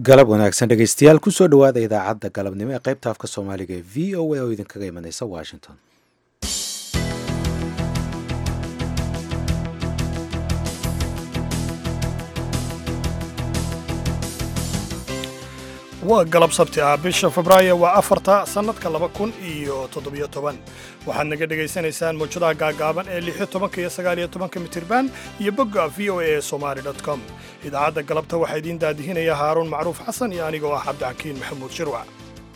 galab wanaagsan dhegeystayaal kusoo dhowaada idaacadda galabnimo ee qaybta afka soomaaliga ee v o a oo idinkaga imaneysa washington waa galab sabti ah bisha febraayo waa afarta sannadka laba kun iyo toddobiyo toban waxaad naga dhegaysanaysaan mawjadaha gaagaaban ee lixyo tobanka iyo sagaaliyo tobanka mitirban iyo bogga v o a ee somali com idaacadda galabta waxaa idiin daadihinaya haaruun macruuf xasan iyo anigoo ah cabdixakiin maxamuud shirwac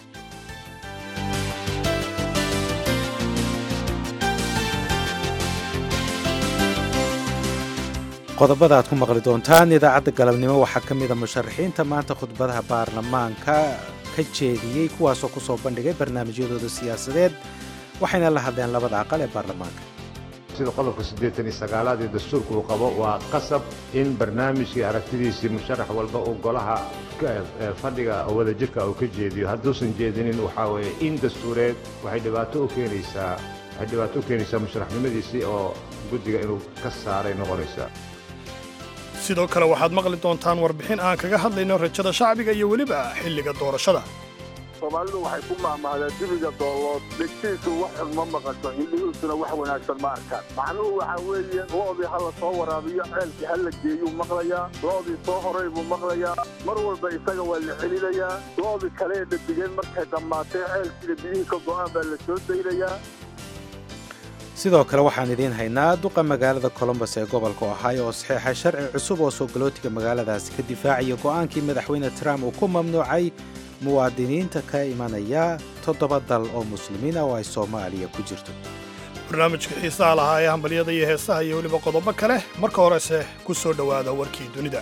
qodobada aad ku maqli doontaan idaacadda galabnimo waxaa ka mida musharaxiinta maanta khudbadaha baarlamaanka ka jeediyey kuwaasoo ku soo bandhigay barnaamijyadooda siyaasadeed waxayna la hadleen labada aqal ee baarlamaanka sida qodobka siddeetan iyo sagaalaad ee dastuurka uu qabo waa qasab in barnaamijkii aragtidiisii musharax walba uu golaha fadhiga wadajirka uu ka jeediyo hadduusan jeedinin waxaa weeye in dastuureed waxay dhibaato u keenaysaa waxay dhibaato u keenaysaa musharaxnimadiisii oo guddiga inuu ka saaray noqonaysaa sidoo kale waxaad maqli doontaan warbixin aan kaga hadlayno rajada shacbiga iyo weliba xilliga doorashada soomaalidu waxay ku mahmahdaa dibiga doolood dhegtiisu wax xun ma maqasho indhihiisuna wax wanaagsan ma arkaan macnuhu waxaa weeye lo'dii ha la soo waraabiyo ceelkii ha la geeyuu maqlayaa lo'dii soo horay buu maqlayaa mar walba isaga waa la celinayaa lo'dii kale ee dhadigeen markay dhammaatee ceelkiina biyihii ka go'aan baa la soo daynayaa sidoo kale waxaan idiin haynaa duqa magaalada colombos ee gobolka ohio oo saxiixa sharci cusub oo soo galootiga magaaladaasi ka difaacaya go'aankii madaxweyne trump uu ku mamnuucay muwaadiniinta ka imanaya toddoba dal oo muslimiina oo ay soomaaliya ku jirto barnaamijka xiisaha lahaa ee hambalyada iyo heesaha iyo weliba qodobo kale marka horese ku soo dhowaada warkii dunida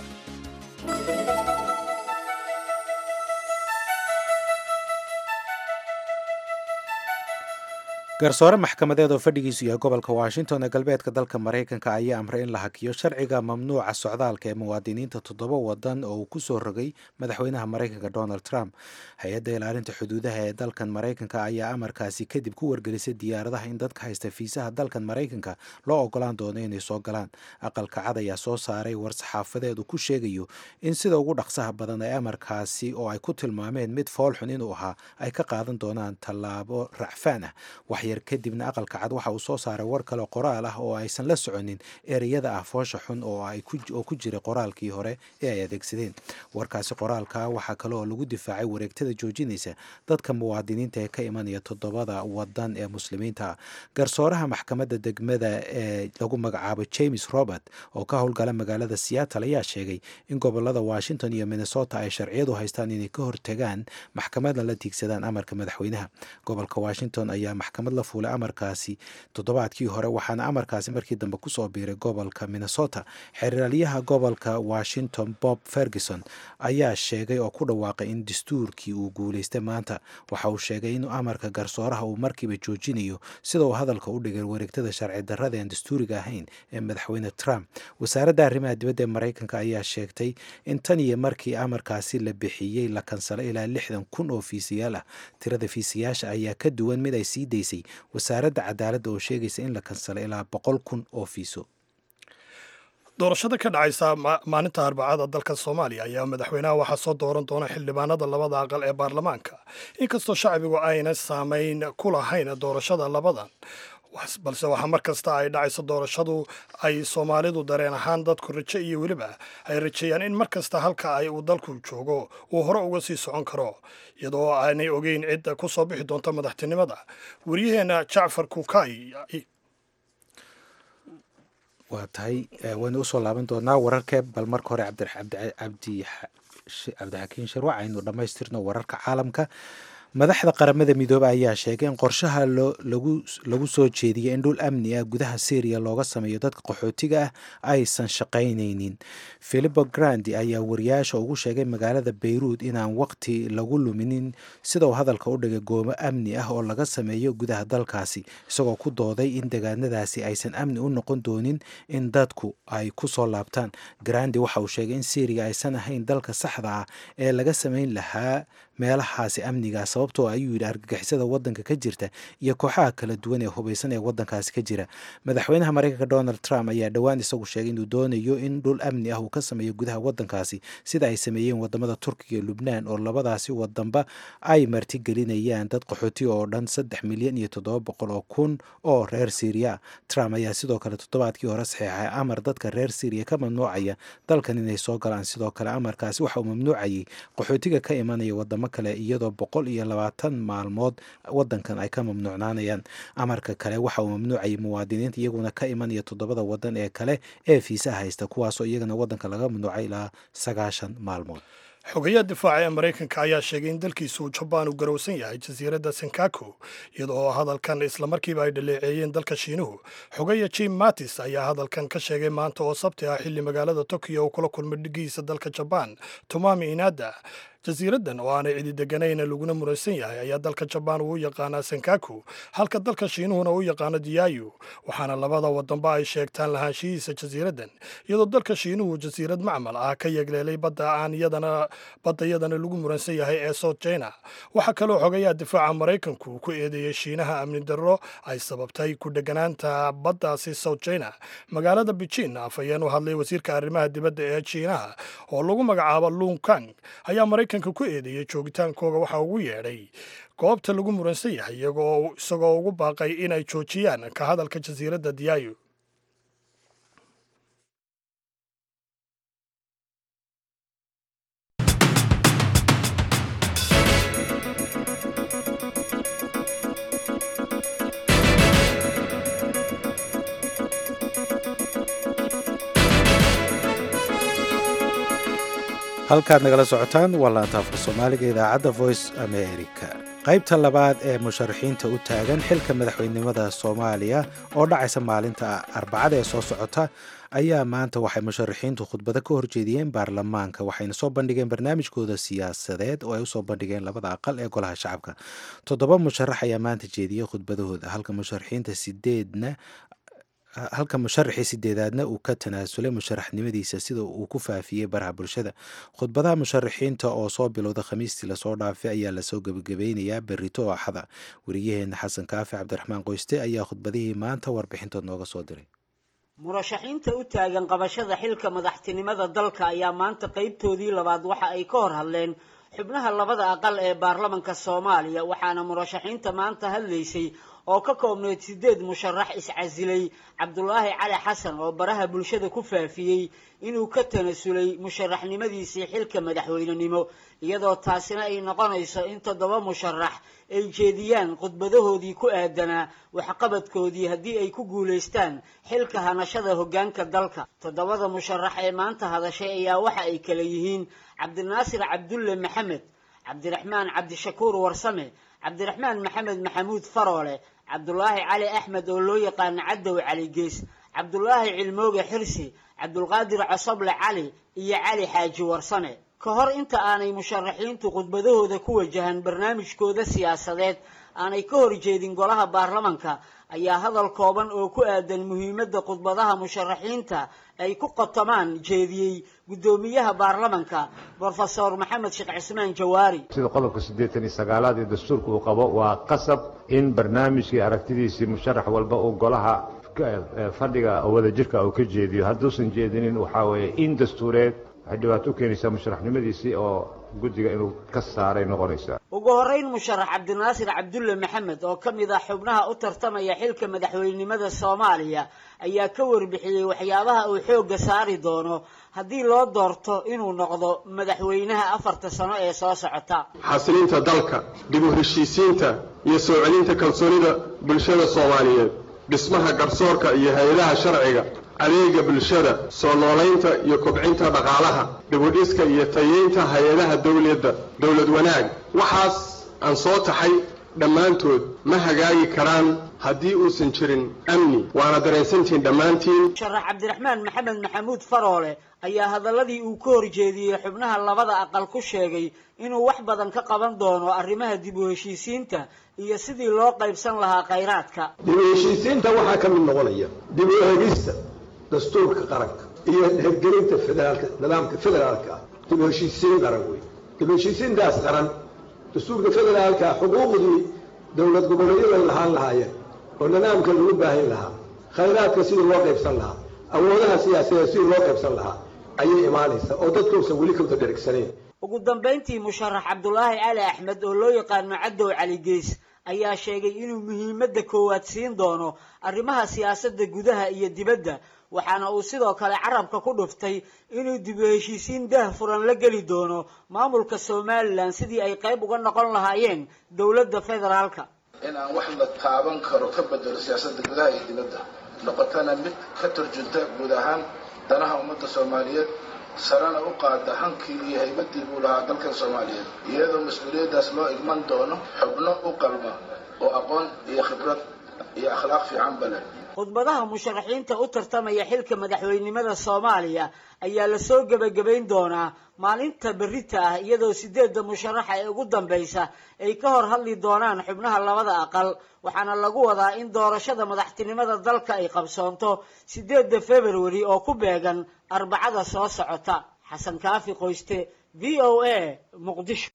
garsoore maxkamadeed oo fadhigiisu yahay gobolka washington ee galbeedka dalka maraykanka ayaa amray in la hakiyo sharciga mamnuuca socdaalka ee muwaadiniinta toddoba wadan oo uu ku soo rogay madaxweynaha maraykanka donald trump hay-adda ilaalinta xuduudaha ee dalkan maraykanka ayaa amarkaasi kadib ku wargelisay diyaaradaha in dadka haysta fiisaha dalkan maraykanka loo ogolaan doono inay soo galaan aqalka cad ayaa soo saaray war-saxaafadeed uu ku sheegayo in sida ugu dhaqsaha badan ee amarkaasi oo ay ku tilmaameen mid foolxun inuu ahaa ay ka qaadan doonaan tallaabo racfaan ah yar kadibna aqalka cad waxa uu soo saaray war kale qoraal ah oo aysan la soconin ereyada ah foosha xun oo ku jiray qoraalkii hore ee ay adeegsadeen warkaasi qoraalka waxaa kale oo lagu difaacay wareegtada joojinaysa dadka muwaadiniinta ee ka imanaya toddobada wadan ee muslimiinta garsooraha maxkamadda degmada ee lagu magacaabo james robert oo ka howlgala magaalada seattle ayaa sheegay in gobolada washington iyo minnesota ay sharciyadu haystaan inay ka hortagaan maxkamadna la tiigsadaan amarka madaxweynaha gobolka washington ayaa maxkamad la fuulay amarkaasi toddobaadkii hore waxaana amarkaasi markii dambe kusoo biiray gobolka minnesota xeraalyaha gobolka washington bob ferguson ayaa sheegay oo ku dhawaaqay in dastuurkii uu guulaystay maanta waxa uu sheegay in amarka garsooraha uu markiiba joojinayo sida uu hadalka u dhigay wareegtada sharci darrada aan dastuuriga ahayn ee madaxweyne trump wasaaradda arrimaha dibadda ee maraykanka ayaa sheegtay in tan iyo markii amarkaasi la bixiyey la kansalay ilaa lixdan kun oo fiisayaal ah tirada fiisayaasha ayaa ka duwan mid ay sii daysay wasaaradda cadaaladda oo sheegaysa in la kansalay ilaa boqol kun oo fiiso doorashada ka dhacaysa maalinta arbacada dalka soomaaliya ayaa madaxweynaha waxaa soo dooran doona xildhibaanada labada aqal ee baarlamaanka inkastoo shacbigu ayna saamayn ku lahayn doorashada labadan balse waxaa mar kasta ay dhacayso doorashadu ay soomaalidu dareen ahaan dadku rajo iyo weliba ay rajeeyaan in mar kasta halka ay uu dalku joogo uu hore uga sii socon karo iyadoo aanay ogeyn cidda ku soo bixi doonta madaxtinimada waryaheena jacfar kuukay waa tahay waynu usoo laaban doonaa wararkee bal marka hore cabdixakiin shirwac aynu dhammaystirno wararka caalamka madaxda qaramada midoobey ayaa sheegay in qorshaha lagu soo jeediyay in dhul amni ah gudaha syriya looga sameeyo dadka qaxootiga ah aysan shaqaynaynin philipo grandi ayaa wariyaasha ugu sheegay magaalada bayruud inaan waqti lagu luminin sida uu hadalka u dhigay goomo amni ah oo laga sameeyo gudaha dalkaasi isagoo ku dooday in degaanadaasi aysan amni u noqon doonin in dadku ay ku soo laabtaan grandi waxa uu sheegay in syriya aysan ahayn dalka saxda ah ee laga samayn lahaa meelahaasi amniga sababtoo ayuu yidhi argagixisada wadanka ka jirta iyo kooxaha kala duwan ee hubaysan ee wadankaasi ka jira madaxweynaha mareykanka donald trump ayaa dhowaan isagu sheegay inuu doonayo in dhul amni ah uu ka sameeyo gudaha wadankaasi sida ay sameeyeen wadamada turkiga iyo lubnaan oo labadaasi wadanba ay martigelinayaan dad qaxooti oo dhan saddex milyan iyo toddoba boqol oo kun oo reer syriya trump ayaa sidoo kale toddobaadkii hore saxeexay amar dadka reer syriya ka mamnuucaya dalkan inay soo galaan sidoo kale amarkaasi waxa uu mamnuucayay qaxootiga ka imanaya wadamo kale iyadoo boqol iyo labaatan maalmood wadankan ay ka mamnuucnaanayaan amarka kale waxa uu mamnuucayay muwaadiniinta iyaguna ka imanaya toddobada wadan ee kale ee fiisa haysta kuwaasoo iyagana wadanka laga mamnuucay ilaa sagaashan maalmood xogayaha difaaca ee maraykanka ayaa sheegay in dalkiisu uu jabaan u garowsan yahay jasiiradda senkaku iyada oo hadalkan islamarkiiba ay dhaleeceeyeen dalka shiinuhu xogaya jim mattis ayaa hadalkan ka sheegay maanta oo sabti ah xilli magaalada tokiyo uu kula kulmay dhigihiisa dalka jabaan tomami inada jasiiraddan oo aanay cidi deganayn laguna muransan yahay ayaa dalka jabaan uu u yaqaanaa senkaku halka dalka shiinuhuna uu yaqaano diyayu waxaana labada wadanba ay sheegtaan lahaanshihiisa jasiiraddan iyadoo dalka shiinuhu jasiirad macmal ah ka yegleelay badda aan iyadana badda iyadana lagu muransan yahay ee south china waxaa kaloo xogayaha difaaca maraykanku ku eedeeyey shiinaha amni darro ay sababtay ku dheganaanta baddaasi south china magaalada beijing afhayeen u hadlay wasiirka arrimaha dibadda ee shiinaha oo lagu magacaabo lung kang ayaa maraykanka ku eedeeyey joogitaankooga waxaa ugu yeedhay goobta lagu muransan yahay iyagoo isagoo ugu baaqay inay joojiyaan ka hadalka jasiiradda diyayu halkaad nagala socotaan waa laantaafka soomaaliga idaacadda voice america qaybta labaad ee musharaxiinta u taagan xilka madaxweynenimada soomaaliya oo dhacaysa maalinta arbacada ee soo socota ayaa maanta waxay musharaxiintu khudbado ka horjeediyeen baarlamaanka waxayna soo bandhigeen barnaamijkooda siyaasadeed oo ay usoo bandhigeen labada aqal ee golaha shacabka toddoba musharax ayaa maanta jeediyey khudbadahooda halka musharaxiinta sideedna halka musharaxii sideedaadna uu ka tanaasulay musharaxnimadiisa sida uu ku faafiyey baraha bulshada khudbadaha musharaxiinta oo soo bilowda khamiistii lasoo dhaafay ayaa lasoo gebagabeynayaa berito oo axada wariyaheena xasan kaafi cabdiraxmaan qoyste ayaa khudbadihii maanta warbixintood nooga soo diray murashaxiinta u taagan qabashada xilka madaxtinimada dalka ayaa maanta qaybtoodii labaad waxa ay ka hor hadleen xubnaha labada aqal ee baarlamanka soomaaliya waxaana murashaxiinta maanta hadlaysay oo ka koobneyd sideed musharax iscasilay cabdulaahi cali xasan oo baraha bulshada ku faafiyey inuu ka tanasulay musharaxnimadiisii xilka madaxweynenimo iyadoo taasina ay noqonayso in toddoba musharax ay jeediyaan khudbadahoodii ku aadanaa waxqabadkoodii haddii ay ku guulaystaan xilka hanashada hoggaanka dalka toddobada musharax ee maanta hadashay ayaa waxa ay kala yihiin cabdinaasir cabdulle maxamed cabdiraxmaan cabdishakuur warsame cabdiraxmaan maxamed maxamuud faroole cabdulaahi cali axmed oo loo yaqaano cadow cali gees cabdulaahi cilmooge xirsi cabdulqaadir cosoble cali iyo cali xaaji warsame ka hor inta aanay musharaxiintu khudbadahooda ku wajahan barnaamijkooda siyaasadeed aanay ka horjeedin golaha baarlamanka ayaa hadal kooban oo ku aadan muhiimadda khudbadaha musharaxiinta ay ku qotomaan jeediyey guddoomiyaha baarlamanka brofesor maxamed sheekh cismaan jawaari sida qodobka siddeetan iyo sagaalaad ee dastuurka uu qabo waa qasab in barnaamijkii aragtidiisii musharax walba uu golaha fadhiga wadajirka uu ka jeediyo hadduusan jeedinin waxaa weeye in dastuureed waxay dhibaato u keenaysaa musharaxnimadiisii oo guddiga inuu ka saaray noqonaysaa ugu horreyn musharax cabdinaasir cabdulle maxamed oo ka mid ah xubnaha u tartamaya xilka madaxweynenimada soomaaliya ayaa ka warbixiyey waxyaabaha uu xoogga saari doono haddii loo doorto inuu noqdo madaxweynaha afarta sano ee soo socota xasilinta dalka dib u heshiisiinta iyo soo celinta kalsoonida bulshada soomaaliyeed dhismaha garsoorka iyo hay-adaha sharciga adeega bulshada soo noolaynta iyo kobcinta dhaqaalaha dhibudhiska iyo tayeynta hay-adaha dowladda dowlad wanaag waxaas aan soo taxay dhammaantood ma hagaagi karaan haddii uusan jirin amni waana dareensantihiin dhammaantiin musharax cabdiraxmaan maxamed maxamuud faroole ayaa hadaladii uu ka horjeediyey xubnaha labada aqal ku sheegay inuu wax badan ka qaban doono arrimaha dib u heshiisiinta iyo sidii loo qaybsan lahaa khayraadka dib u heshiisiinta waxaa ka mid noqonaya dib u eegista dastuurka qaranka iyo hirgelinta federaalka nidaamka federaalka ah dib u heshiisiin qaran wey dib u heshiisiintaas qaran dastuurka federaalka xuquuqdii dowlad goboleedyadu ay lahaan lahaayeen oo nidaamka lagu baahin lahaa khayraadka sidii loo qaybsan lahaa awoodaha siyaasadeed sidii loo qaybsan lahaa ayay imaanaysaa oo dadkuusan weli kawda dherigsanayn ugu dambayntii musharax cabdulaahi cali axmed oo loo yaqaano cadow cali gees ayaa sheegay inuu muhiimadda koowaad siin doono arrimaha siyaasadda gudaha iyo dibadda waxaana uu sidoo kale carabka ku dhuftay inuu dib u heshiisiin daah furan la geli doono maamulka somalilan sidii ay qayb uga noqon lahaayeen dowladda federaalka in aan wax la taaban karo ka bedelo siyaasadda gudaha iyo dibadda noqotana mid ka turjunta guud ahaan danaha ummadda soomaaliyeed sarena u qaada hankii iyo haybadii buu lahaa dalkan soomaaliyeed iyadoo mas-uuliyaddaas loo igman doono xubno u qalma oo aqoon iyo khibrad iyo akhlaaq fiicanba leh khudbadaha musharaxiinta u tartamaya xilka madaxweynenimada soomaaliya ayaa lasoo gebagabayn doonaa maalinta berita ah iyadoo sideedda musharaxa ee ugu dambaysa ay ka hor hadli doonaan xubnaha labada aqal waxaana lagu wadaa in doorashada madaxtinimada dalka ay qabsoonto sideedda februari oo ku beegan arbacada soo socota xasan kaafi qoyste v o a muqdisho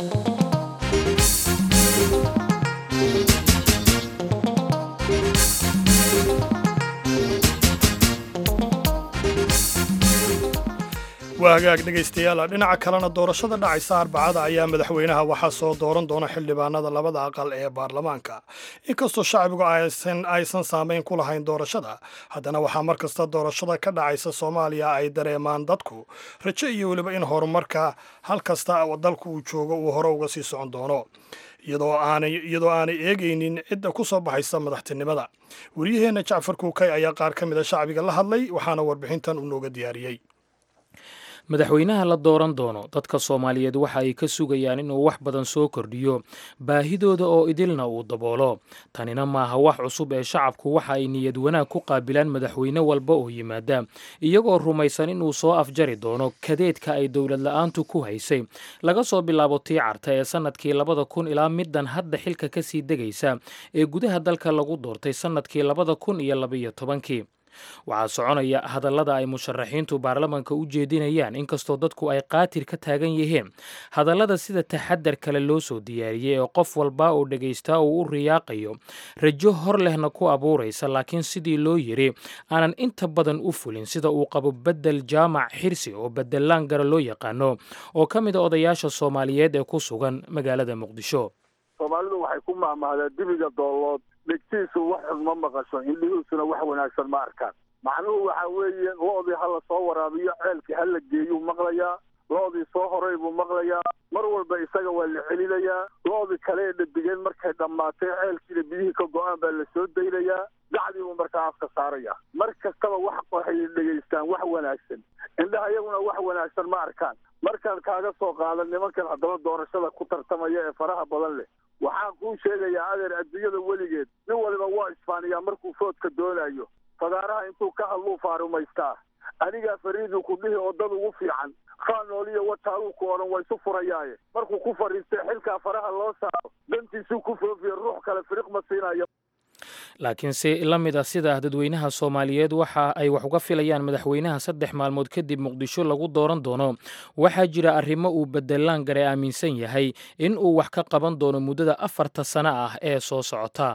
waa hagaag dhegaystayaal dhinaca kalena doorashada dhacaysa arbacada ayaa madaxweynaha waxaa soo dooran doona xildhibaanada labada aqal ee baarlamaanka inkastoo shacbigu aysan saamayn ku lahayn doorashada haddana waxaa mar kasta doorashada ka dhacaysa soomaaliya ay dareemaan dadku rajo iyo weliba in horumarka hal kasta dalku uu joogo uu hore uga sii socon doono iyadoo aanay eegaynin cidda ku soo baxaysa madaxtinimada wariyaheenna jacfar kuukay ayaa qaar ka mida shacbiga la hadlay waxaana warbixintan uu nooga diyaariyey madaxweynaha la dooran doono dadka soomaaliyeed waxa ay ka sugayaan inuu wax badan soo kordhiyo baahidooda oo idilna uu daboolo tanina maaha wax cusub ee shacabku waxa ay niyad wanaag ku qaabilaan madaxweyne walba oo yimaada iyagoo rumaysan inuu soo afjari doono kadeedka ay dowlad la-aantu ku haysay laga soo bilaabo tii carta ee sannadkii labada kun ilaa middan hadda xilka ka sii degaysa ee gudaha dalka lagu doortay sannadkii labada kun iyo labaiyo tobankii waxaa soconaya hadallada ay musharaxiintu baarlamanka u jeedinayaan inkastoo dadku ay qaatir ka taagan yihiin hadallada sida taxadar kale loo soo diyaariyey ee qof walba oo dhagaystaa uu u riyaaqayo rajo hor lehna ku abuuraysa laakiin sidii loo yiri aanan inta badan u fulin sida uu qabo bedel jaamac xirsi oo bedelaan gara loo yaqaano oo ka mid a odayaasha soomaaliyeed ee ku sugan magaalada muqdisho soomaalidu waxay ku mahmahdaa dibiga doolood dhegtiisu wax xun ma maqasho indhihiisuna wax wanaagsan ma arkaan macnuhu waxa weeye lo-dii ha la soo waraabiyo ceelkii ha la geeyuu maqlayaa lo-dii soo horay buu maqlayaa mar walba isaga waa la celinayaa lo-dii kale ee dhadigeen markay dhammaatay ceelkiina biyihii ka go-aan baa la soo daynayaa dacdii buu markaa afka saaraya mar kastaba wax waxay dhegaystaan wax wanaagsan indhaha iyaguna wax wanaagsan ma arkaan markaan kaaga soo qaadan nimankan haddaba doorashada ku tartamaya ee faraha badan leh waxaan kuu sheegayaa adeer adduunyada weligeed nin waliba waa isfaaniyaa markuu foodka doonayo fagaaraha intuu ka hadluu faarumaystaa anigaa fariiduu ku dhihi oo dad ugu fiican faanooliyo wataaluu ku odhan waa isu furayaaye markuu ku fadhiistay xilkaa faraha loo saaro dantiisuu ku foofiya ruux kale firiq ma siinayo laakiin si la mid ah sida dadweynaha soomaaliyeed waxa ay wax uga filayaan madaxweynaha saddex maalmood kadib muqdisho lagu dooran doono waxaa jira arrimo uu bedelaan gare aaminsan yahay in uu wax ka qaban doono muddada afarta sano ah ee soo socota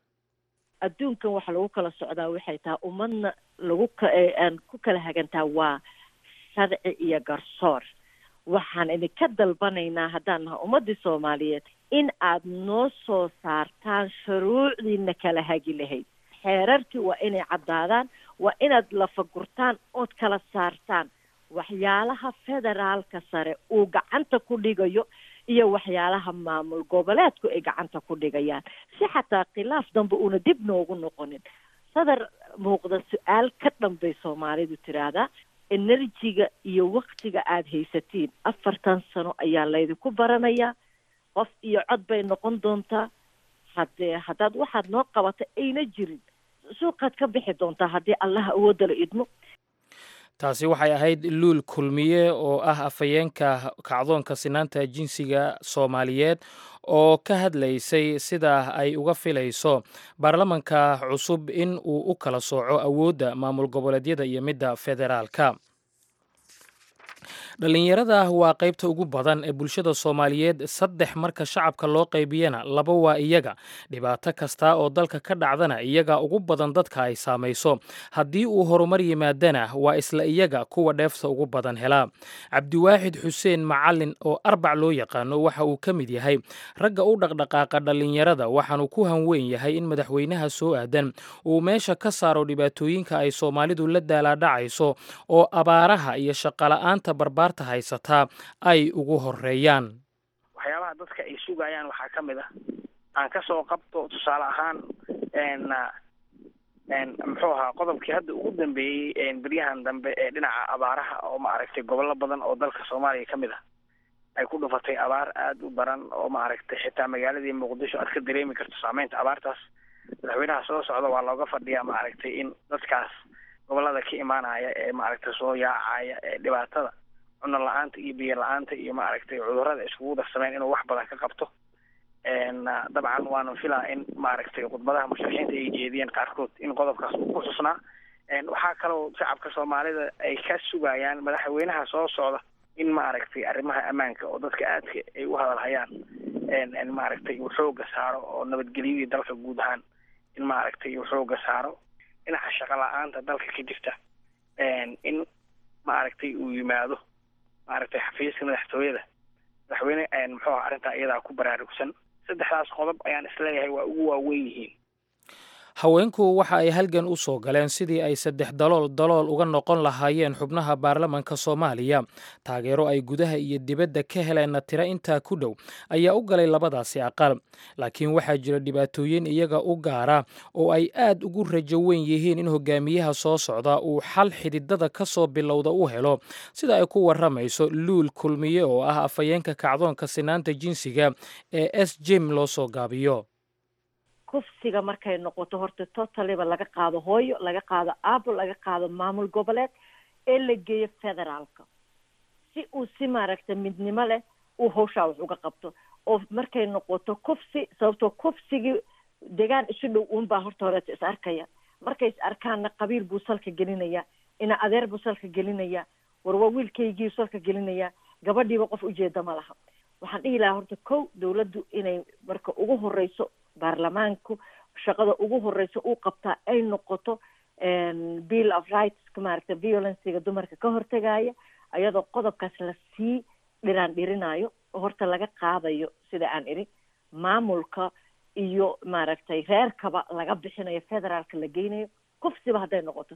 adduunkan waxa lagu kala socdaa waxay tahay ummadna lagu aan ku kala hagantaa waa sharci iyo garsoor waxaan idinka dalbanaynaa haddaan nahay ummaddii soomaaliyeed in aad noo soo saartaan shuruucdiina kala hagi lahayd xeerarkii waa inay caddaadaan waa inaad lafagurtaan ood kala saartaan waxyaalaha federaalka sare uu gacanta ku dhigayo iyo waxyaalaha maamul goboleedku ay gacanta ku dhigayaan si xataa khilaaf dambe uuna dib noogu noqonin sadar muuqda su-aal ka dhanbay soomaalidu tiraahdaa enerjiga iyo waktiga aada haysatiin afartan sano ayaa laydinku baranayaa qof iyo cod bay noqon doontaa haddee haddaad waxaad noo qabata ayna jirin suuqaad ka bixi doontaa haddii allaha awoodala idmo taasi waxay ahayd luul kulmiye oo ah afhayeenka kacdoonka sinaanta jinsiga soomaaliyeed oo ka hadlaysay sida ay uga filayso baarlamanka cusub in uu u kala sooco awoodda maamul goboleedyada iyo midda federaalka dhallinyarada ah waa qaybta ugu badan ee bulshada soomaaliyeed saddex marka shacabka loo qaybiyana laba waa iyaga dhibaato kasta oo dalka ka dhacdana iyaga ugu badan dadka ay saamayso haddii uu horumar yimaadana waa isla iyaga kuwa dheefta ugu badan helaa cabdiwaaxid xuseen macalin oo arbac loo yaqaano waxa uu ka mid yahay ragga u dhaqdhaqaaqa dhallinyarada waxaanu ku hanweyn yahay in madaxweynaha soo aadan uu meesha ka saaro dhibaatooyinka ay soomaalidu la daalaadhacayso oo abaaraha iyo shaqola'aanta barbaarta haysataa ay ugu horeeyaan waxyaabaha dadka ay sugayaan waxaa ka mid ah aan ka soo qabto tusaale ahaan muxuu ahaa qodobkii hadda ugu dambeeyey beryahan dambe ee dhinaca abaaraha oo ma aragtay gobollo badan oo dalka soomaaliya ka mid ah ay ku dhufatay abaar aada u daran oo ma aragtay xitaa magaaladii muqdisho aad ka dareemi karto saameynta abaartaas madaxweynaha soo socda waa looga fadhiyaa ma aragtay in dadkaas gobolada ka imaanaya ee maaragtay soo yaacaya ee dhibaatada cuno la-aanta iyo biyo la-aanta iyo maaragtay cudurrada iskugu darsameen inuu wax badan ka qabto dabcan waanu filaa in maaragtay khudbadaha musharaxiinta ay jeediyeen qaarkood in qodobkaas uu ku xusnaa waxaa kaloo shacabka soomaalida ay ka sugayaan madaxweynaha soo socda in maaragtay arrimaha ammaanka oo dadka aadka ay u hadalhayaan maaragtay uu xooga saaro oo nabadgelyadii dalka guud ahaan in maaragtay uu xooga saaro dhinaca shaqo la-aanta dalka ka jirta in maaragtay uu yimaado maaragtay xafiiska madaxtooyada madaxweyne muxuu aha arrintaa iyadaa ku baraarugsan saddexdaas qodob ayaan isleeyahay waa ugu waaweyn yihiin haweenku waxa ay halgan u soo galeen sidii ay saddex dalool dalool uga noqon lahaayeen xubnaha baarlamanka soomaaliya taageero ay gudaha iyo dibadda ka heleenna tiro intaa ku dhow ayaa u galay labadaasi aqal laakiin waxaa jira dhibaatooyin iyaga u gaara oo ay aad ugu rajo weyn yihiin in hogaamiyaha soo socda uu xal xididada ka soo bilowda u helo sida ay ku warramayso luul kulmiye oo ah afhayeenka kacdoonka sinaanta jinsiga ee s jim loo soo gaabiyo kufsiga markay noqoto horta totaliba laga qaado hooyo laga qaado aabo laga qaado maamul goboleed ee la geeyo federaalka si uu si maaragta midnimo leh uu hawshaa wax uga qabto oo markay noqoto kufsi sababtoo kufsigii degaan isu dhow uunbaa horta horeeta is arkaya markay is arkaanna qabiil buu salka gelinaya ina adeer buu salka gelinaya war waa wiilkaygii salka gelinaya gabadhiiba qof ujeeda ma laha waxaan dhihi lahaa horta kow dawladdu inay marka ugu horeyso baarlamaanku shaqada ugu horeysa uu qabtaa ay noqoto bill of rights maaragta violencega dumarka ka hortegaya ayadoo qodobkaas lasii dhiraan dhirinayo oo horta laga qaadayo sida aan idhi maamulka iyo maaragtay reerkaba laga bixinayo federaalka la geynayo kufsiba hadday noqoto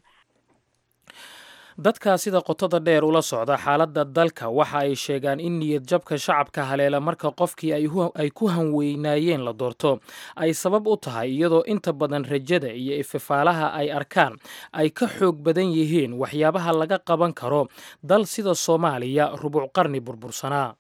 dadka sida qotada dheer ula socda xaaladda dalka waxa ay sheegaan in niyad jabka shacabka haleela marka qofkii ay ku hanweynaayeen la doorto ay sabab u tahay iyadoo inta badan rajada iyo ififaalaha ay arkaan ay ka xoog badan yihiin waxyaabaha laga qaban karo dal sida soomaaliya rubuc qarni burbursanaa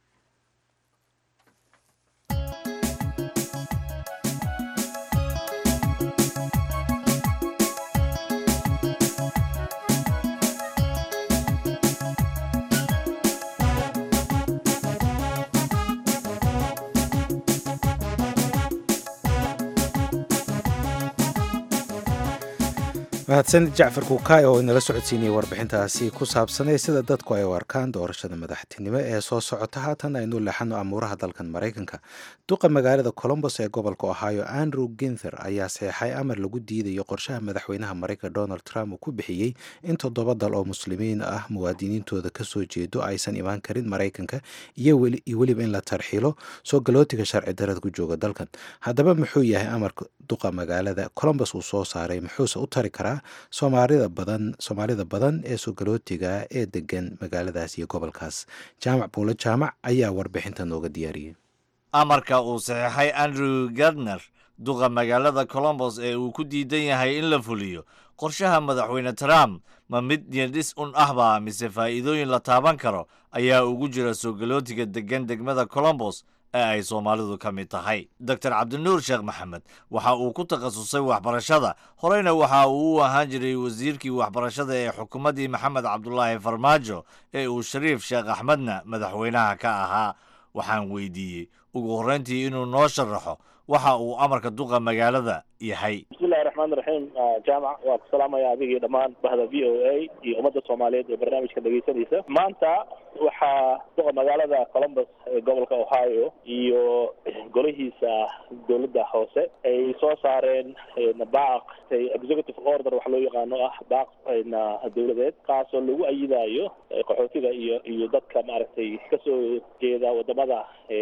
mahadsanid jacfar kuukaay oo inala socodsiinayay warbixintaasi ku saabsanay sida dadku ay u arkaan doorashada madaxtinimo ee soo socota haatan aynu leexano amuuraha dalkan maraykanka duqa magaalada colombos ee gobolka ohio andrew ginther ayaa seexay amar lagu diidayo qorshaha madaxweynaha maraykanka donald trump uu ku bixiyey in toddoba dal oo muslimiin ah muwaadiniintooda kasoo jeedo aysan imaan karin maraykanka iyo weliba in la tarxilo soo galootiga sharci darada ku jooga dalkan haddaba muxuu yahay amarka duqa magaalada colombos uu soo saaray muxuuse u tari karaa soomaalida badan soomaalida badan ee sogalootiga ee degan magaaladaas iyo gobolkaas jaamac buulo jaamac ayaa warbixinta nooga diyaariyey amarka uu saxeexay andrew gardner duqa magaalada colombos ee uu ku diidan yahay in la fuliyo qorshaha madaxweyne trump ma mid niyadhis un ahba mise faa'iidooyin la taaban karo ayaa ugu jira sogalootiga degan degmada colombos ee ay soomaalidu ka mid tahay doctor cabdinuur sheekh maxamed waxa uu ku takhasusay waxbarashada horeyna waxa uu u ahaan jiray wasiirkii waxbarashada ee xukuumaddii maxamed cabdulaahi farmaajo ee uu shariif sheekh axmedna madaxweynaha ka ahaa waxaan weydiiyey ugu horreyntii inuu noo sharaxo waxa uu amarka duqa magaalada yahay bismillahi bismillahi raxmaan raxiim jaamac waa ku salaamaya adiga iyo dhammaan bahda v o a iyo ummadda soomaaliyeed ee barnaamijka dhegeysanaysa maanta waxaa duqa magaalada columbus ee gobolka ohio iyo golihiisa dowladda hoose ay soo saareen baaq executive order wax loo yaqaano ah baaq dowladeed kaasoo lagu ayidayo qaxootiga iyo iyo dadka maaragtay kasoo jeeda wadamada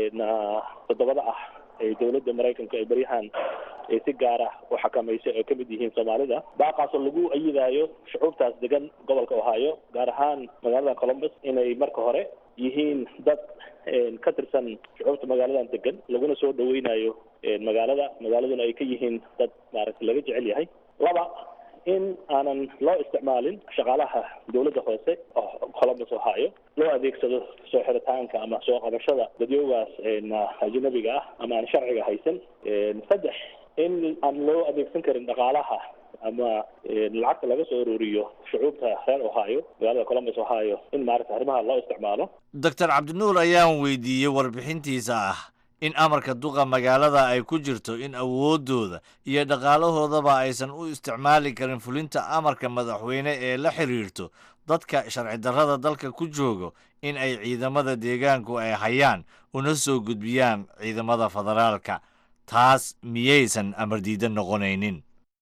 toddobada ah ee dowladda maraykanka ee beryahan si gaar ah u xakamaysa oo kamid yihiin soomaalida baaqaasoo lagu ayidayo shucuubtaas degan gobolka ohio gaar ahaan magaalada columbus inay marka hore yihiin dad ka tirsan shucuubta magaaladan degan laguna soo dhaweynayo magaalada magaaladuna ay ka yihiin dad maaragtay laga jecel yahay laba in aanan loo isticmaalin shaqaalaha dowladda hoose columbus ohio loo adeegsado soo xiritaanka ama soo qabashada dadyoogaas ajnabiga ah ama aan sharciga haysan saddex in aan loo adeegsan karin dhaqaalaha ama lacagta laga soo ururiyo shucuubta reer ohio magaalada columbus ohio in maaragta arrimaha loo isticmaalo doctor cabdinuur ayaan weydiiyey warbixintiisa ah in amarka duqa magaalada ay ku jirto in awooddooda iyo dhaqaalahoodaba aysan u isticmaali karin fulinta amarka madaxweyne ee la xiriirto dadka sharci darrada dalka ku joogo in ay ciidamada deegaanku ay hayaan una soo gudbiyaan ciidamada federaalka taas miyaysan amar diidan noqonaynin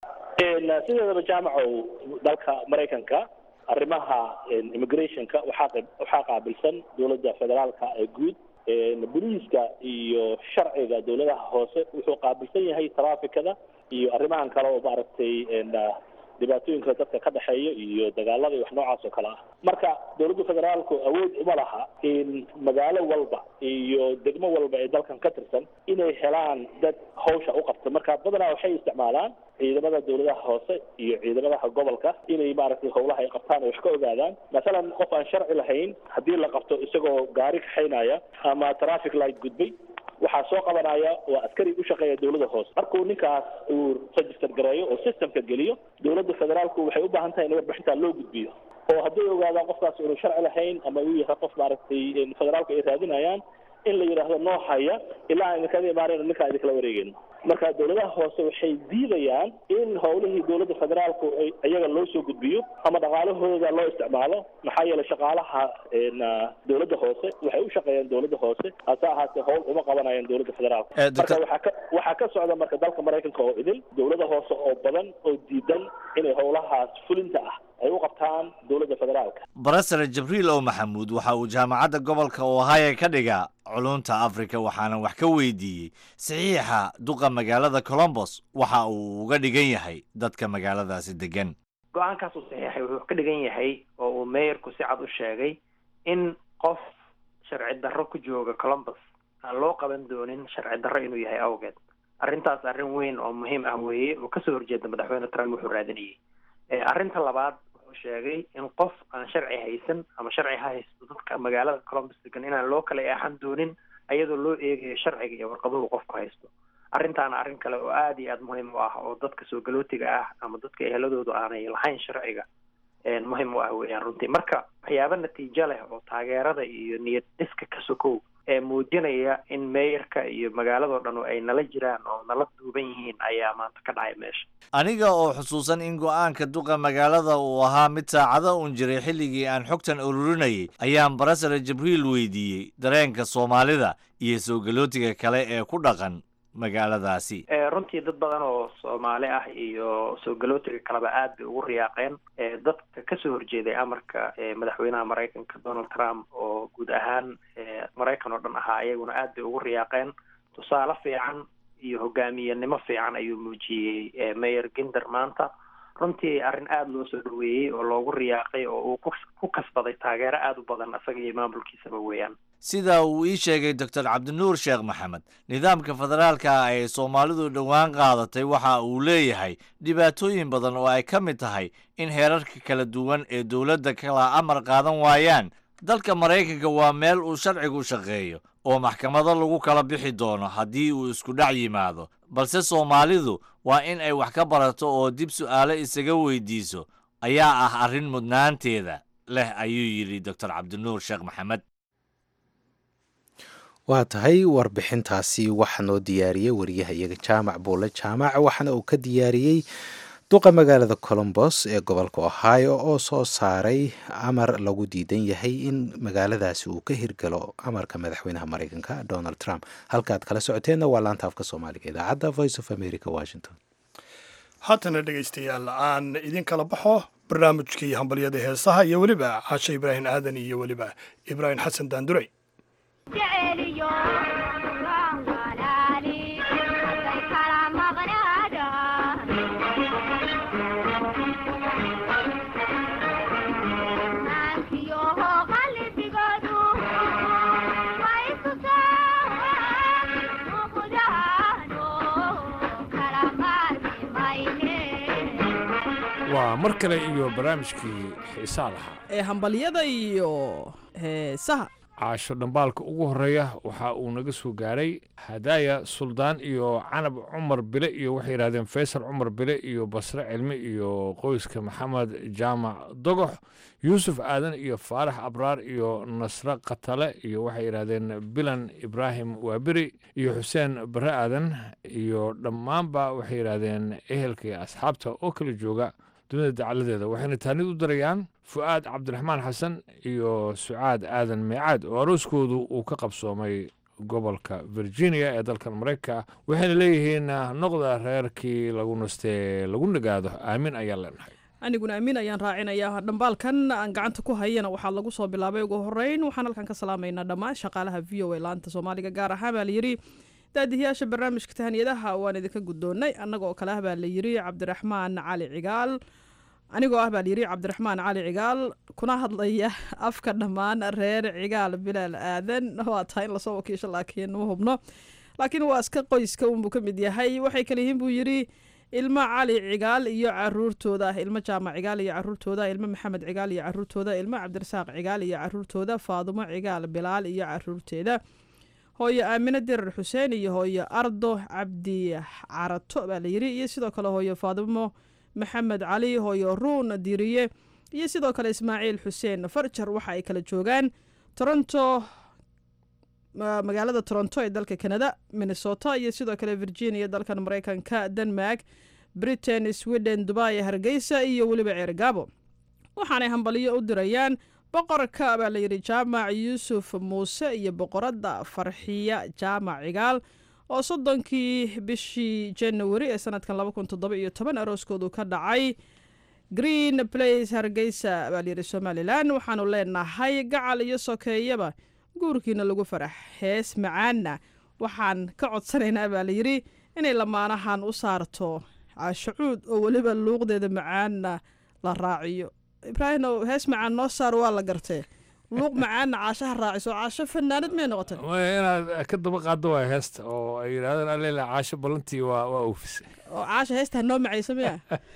sideedaba jaamacow dalka maraykanka arrimaha immigrationka waxaa waxaa qaabilsan dowladda federaalka ee guud boliiska iyo sharciga dowladaha hoose wuxuu qaabilsan yahay trafficada iyo arrimahan kale oo maaragtay dhibaatooyinka dadka ka dhexeeya iyo dagaalada iyo wax noocaas oo kale ah marka dowladda federaalku awood uma laha in magaalo walba iyo degmo walba ee dalkan ka tirsan inay helaan dad hawsha u qabta marka badanaa waxay isticmaalaan ciidamada dowladaha hoose iyo ciidamadaha gobolka inay maaragtay howlaha ay qabtaan oo wax ka ogaadaan masalan qof aan sharci lahayn haddii la qabto isagoo gaari kaxaynaya ama traffic light gudbay waxaa soo qabanaya waa askari u shaqeeya dowladda hoose markuu ninkaas uu register gareeyo oo systemka geliyo dowladda federaalku waxay u baahan tahay in warbixintaa loo gudbiyo oo hadday ogaadaan qofkaas unu sharci lahayn ama uu yahay qof maaragtay federaalku ay raadinayaan in la yidhaahdo noo haya ilaa aan idinkaga imaanayno ninkaa idinkala wareegayno marka dowladaha hoose waxay diidayaan in howlihii dowladda federaalku iyaga loo soo gudbiyo ama dhaqaalahooda loo isticmaalo maxaa yeelay shaqaalaha dowladda hoose waxay u shaqeeyaan dowladda hoose hase ahaatee howl uma qabanayaan dowladda federaalka marka waxaa ka waxaa ka socda marka dalka maraykanka oo idil dowlada hoose oo badan oo diidan inay howlahaas fulinta ah ay u qabtaan dowladda federaalka barasare jibriil oo maxamuud waxa uu jaamacadda gobolka ohio ka dhigaa culunta afrika waxaana wax ka weydiiyey saxiixa duqa magaalada colombos waxa uu uga dhigan yahay dadka magaaladaasi degan go-aankaas uu saxiixay wuxuu ka dhigan yahay oo uu meeyarku si cad u sheegay in qof sharci darro ku jooga colombos aan loo qaban doonin sharci darro inuu yahay awgeed arrintaas arrin weyn oo muhiim ah weeye oo kasoo horjeeda madaxweyne trump wuxuu raadinayay arrinta labaad wuxuu sheegay in qof aan sharci haysan ama sharci ha haysto dadka magaalada colombus degan inaan loo kala eexan doonin ayadoo loo eegayo sharciga iyo warqaduhu qofku haysto arrintaana arrin kale oo aada iyo aada muhiim u ah oo dadka soo galootiga ah ama dadka eheladoodu aanay lahayn sharciga muhiim u ah weeyaan runtii marka waxyaaba natiijo leh oo taageerada iyo niyad dhiska ka sokow ee muujinaya in meeyarka iyo magaaladoo dhan ay nala jiraan oo nala duuban yihiin ayaa maanta ka dhacay meesha aniga oo xusuusan in go-aanka duqa magaalada uu ahaa mid saacado un jiray xilligii aan xogtan ururinayay ayaan barasare jibriil weydiiyey dareenka soomaalida iyo soo galootiga kale ee ku dhaqan magaaladaasi runtii dad badan oo soomaali ah iyo soo galootiga kaleba aad bay ugu riyaaqeen dadka kasoo horjeeday amarka madaxweynaha maraykanka donald trump oo guud ahaan maraykan oo dhan ahaa iyaguna aad bay ugu riyaaqeen tusaale fiican iyo hogaamiyenimo fiican ayuu muujiyey mayor ginder maanta runtii arrin aada loo soo dhaweeyey oo loogu riyaaqay oo uu ku kasbaday taageero aada u badan isaga iyo maamulkiisaba weeyaan sida uu ii sheegay doctor cabdinuur sheekh maxamed nidaamka federaalka ah ee soomaalidu dhowaan qaadatay waxa uu leeyahay dhibaatooyin badan oo ay ka mid tahay in heerarka kala duwan ee dowladda kala amar qaadan waayaan dalka maraykanka waa meel uu sharcigu shaqeeyo oo maxkamado lagu kala bixi doono haddii uu isku dhac yimaado balse soomaalidu waa in ay wax ka barato oo dib su'aalo isaga weydiiso ayaa ah arrin mudnaanteeda leh ayuu yidhi doctor cabdinuur sheekh maxamed waa tahay warbixintaasi waxaa noo diyaariyey wariyaha iyaga jaamac buule jaamac waxaana uu ka diyaariyey duqa magaalada colombos ee gobolka ohio oo soo saaray amar lagu diidan yahay in magaaladaasi uu ka hirgalo amarka madaxweynaha mareykanka donald trump halkaad kala socoteenna waa laanta afka soomaaliga idaacadda voice of america washington haatana dhegaystayaal aan idin kala baxo barnaamijkii hambalyada heesaha iyo weliba caashe ibraahim aadan iyo weliba ibraahim xasan daandurey waa mar kale iyo barnaamijkii xiisaa lahaa ee hambalyada iyo heesaha caasho dhambaalka ugu horeeya waxa uu naga soo gaaray hadaaya suldaan iyo canab cumar bile iyo waxay yidhahdeen faysal cumar bile iyo basre cilmi iyo qoyska maxamed jaamac dogox yuusuf aadan iyo faarax abraar iyo nasre katale iyo waxay yidhahdeen bilan ibraahim waaberi iyo xuseen bare aadan iyo dhammaanba waxay yidhahdeen ehelka iyo asxaabta oo kala jooga dunida dacaladeeda waxayna taanid u darayaan fu'aad cabdiraxmaan xasan iyo sucaad aadan meecaad oo arooskoodu uu ka qabsoomay gobolka virginia ee dalkan maraykanka waxayna leeyihiin noqda reerkii lagu nastee lagu nagaado aamin ayaan leenahay aniguna amiin ayaan raacinayaa dhambaalkan aan gacanta ku hayana waxaa lagu soo bilaabay ugu horeyn waxaan halkan ka salaamaynaa dhammaan shaqaalaha v o a laanta soomaaliga gaar ahaan baa layidhi daadihiyaasha barnaamijka tahaniyadaha waan idinka guddoonnay annagoo kale ah baa layidhi cabdiraxmaan cali cigaal anigoo ah baa layidhi cabdiraxmaan cali cigaal kuna hadlaya afka dhammaan reer cigaal bilaal aadan waa tahay in lasoo wakiisho laakiin ma hubno laakiin waa iska qoyska unbuu ka mid yahay waxay kale yihiin buu yidhi ilmo cali cigaal iyo caruurtooda ilmo jaamac cigaal iyo caruurtooda ilmo maxamed cigaal iyo caruurtooda ilmo cabdirasaaq cigaal iyo caruurtooda faadumo cigaal bilaal iyo caruurteeda hooyo aamine dirar xuseen iyo hooyo ardo cabdi carato baa layidhi iyo sidoo kale hooyo faadumo maxamed cali hooyo ruun diriye iyo sidoo kale ismaaciil xuseen farjar waxa ay kala joogaan toronto magaalada toronto ee dalka canada minnesota iyo sidoo kale virginia dalkan mareykanka denmark britain sweden dubai hargeysa iyo weliba ceergaabo waxaanay hambaliyo u dirayaan boqorka baa layidhi jaamac yuusuf muuse iyo boqoradda farxiya jaamac cigaal oo soddonkii bishii january ee sanadkan laba kun toddoba iyo toban arooskoodu ka dhacay green place hargeysa baa layidhi somalilan waxaanu leenahay gacal iyo sokeeyaba guurkiina lagu farax hees macaanna waxaan ka codsanaynaa baa layidhi inay lamaanahan u saarto caashacuud oo weliba luuqdeeda macaanna la raaciyo ibraahimow hees macaan noo saar waa la gartee luuq macaanna caashaha raaciso caasho fanaanad may noqotay inaad ka daba qaado waa heesta oo ay yidhahdeen allela caasho ballantii waa waa oofisay oo caasha heestaa noo macaysa miya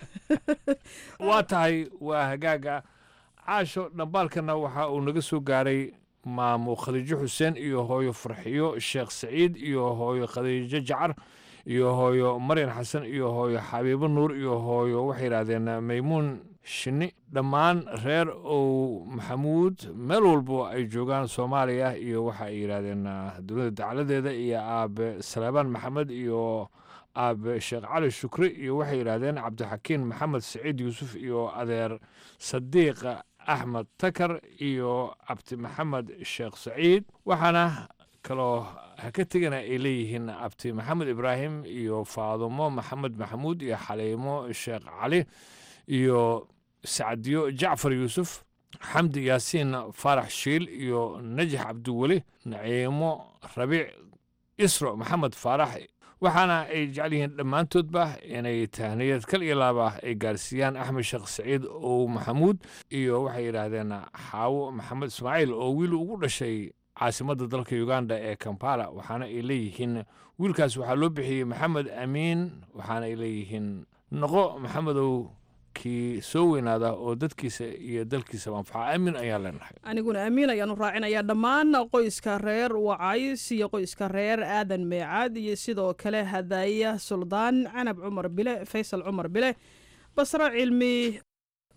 waa tahay waa hagaaga caasho dhambaalkana waxa uu naga soo gaaray maamo khadiijo xuseen iyo hooyo farxiyo sheekh saciid iyo hooyo khadiijo jacar iyo hooyo maryan xasan iyo hooyo xabiibo nuur iyo hooyo waxay yidhahdeen maymuun shinni dhammaan reer ow maxamuud meel walbo ay joogaan soomaaliya iyo waxa ay yidhahdeen dowladda dacaladeeda iyo aabe saleebaan maxamed iyo aabe sheekh cali shukri iyo waxay yidhahdeen cabdixakiin maxamed saciid yuusuf iyo adeer sadiiq axmed takar iyo cabdi maxamed sheekh saciid waxaana kaloo ha ka tegana ay leeyihiin abti maxamed ibraahim iyo faadumo maxamed maxamuud iyo xaliimo sheekh cali iyo sacdiyo jacfar yuusuf xamdi yaasiin faarax shiil iyo najax cabdiweli naciimo rabiic isro maxamed faarax waxaana ay jecel yihiin dhammaantoodba inay tahniyad kal iyo laaba ay gaarsiiyaan axmed sheekh saciid ow maxamuud iyo waxay yidhaahdeen xaawo maxamed ismaaciil oo wiil ugu dhashay caasimadda dalka uganda ee kampala waxaana ay leeyihiin wiilkaas waxaa loo bixiyey maxamed amiin waxaana ay leeyihiin noqo maxamedow kii soo weynaada oo dadkiisa iyo dalkiisa anfaca aamin ayaan leenahay aniguna amiin ayaanu raacinayaa dhammaan qoyska reer wacays iyo qoyska reer aadan meecaad iyo sidoo kale hadaaya suldaan canab cumar bile faysal cumar bile basro cilmi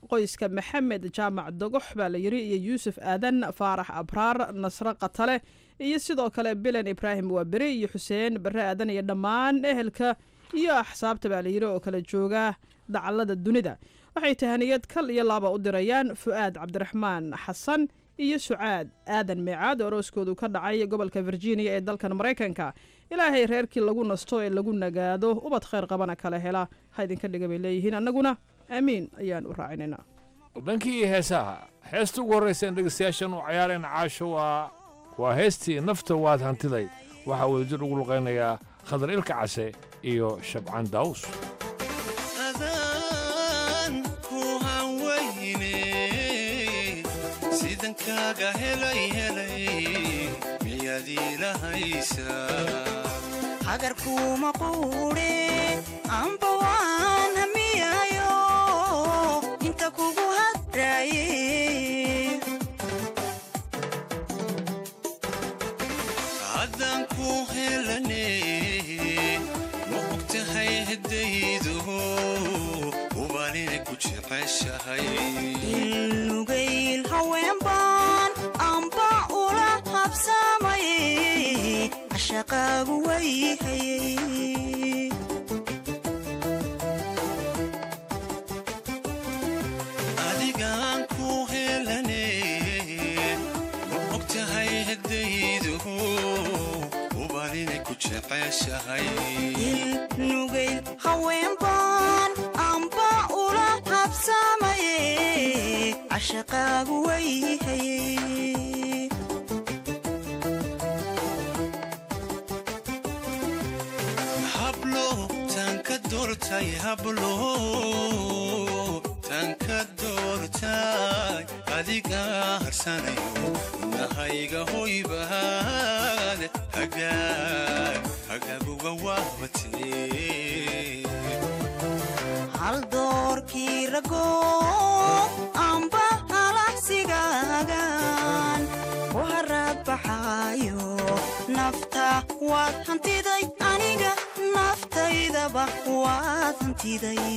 qoyska maxamed jaamac dogox baa la yiri iyo yuusuf aadan faarax abraar nasre katale iyo sidoo kale bilan ibraahim waaberi iyo xuseen bare aadan iyo dhammaan ehelka iyo axsaabta baa la yiri oo kala jooga dacallada dunida waxay tahaniyad kal iyo laaba u dirayaan fu'aad cabdiraxmaan xasan iyo sucaad aadan meecaad oo arooskoodu ka dhacay gobolka virginia ee dalkan maraykanka ilaahay reerkii lagu nasto ee lagu nagaado ubad khayr qabana kala hela ha idinka dhiga bay leeyihiin annaguna aamiin ayaan u raacinaynaa dhankii heesaha heesta ugu horraysa in dhegaystayaashan u cayaarayna caasho waa waa heestii nafta waad hantiday waxaa wadajir ugu luqaynayaa khadar ilka case iyo shabcaan daawus sidankaaga helay helay miyaad iilahaysaa hagarkuuma quudhe amba waan hamiyayo inta kugu hadraaye haddaan ku helane ma ogtahay haddaydu ubaanina ku jeceshahay ilnugayl haweenbaan amba ula habsaamaye cashaqaagu wayhayay adigaan ku helane ma ogtahay haddaydu ubaanina ku jeceshahay ilnugayl haweenbaan amba ula habsaamaye cashaqaagu wayhayay hablo tanka doortay hablo tanka doortay adiga harsanayo nahayga hoybaad hagaag hagaaguga waabatee hal doorkii rago amba halahsigaagan ku haraad baxaayo nafta waad hantiday aniga naftaydaba waad hantiday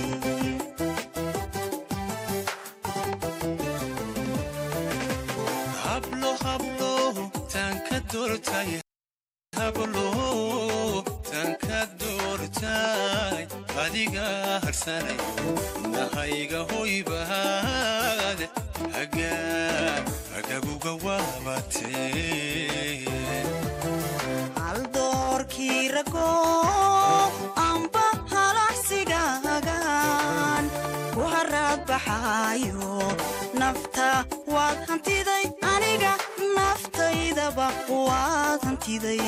hablo hablo tanka doortay hablo tanka doortay adiga harsanayo nahayga hoybaad hagaag hagaaguga waabatee hal doorkii rago amba halahsigaagan ku haraad baxaayo nafta waad hantiday aniga naftaydaba waad hantiday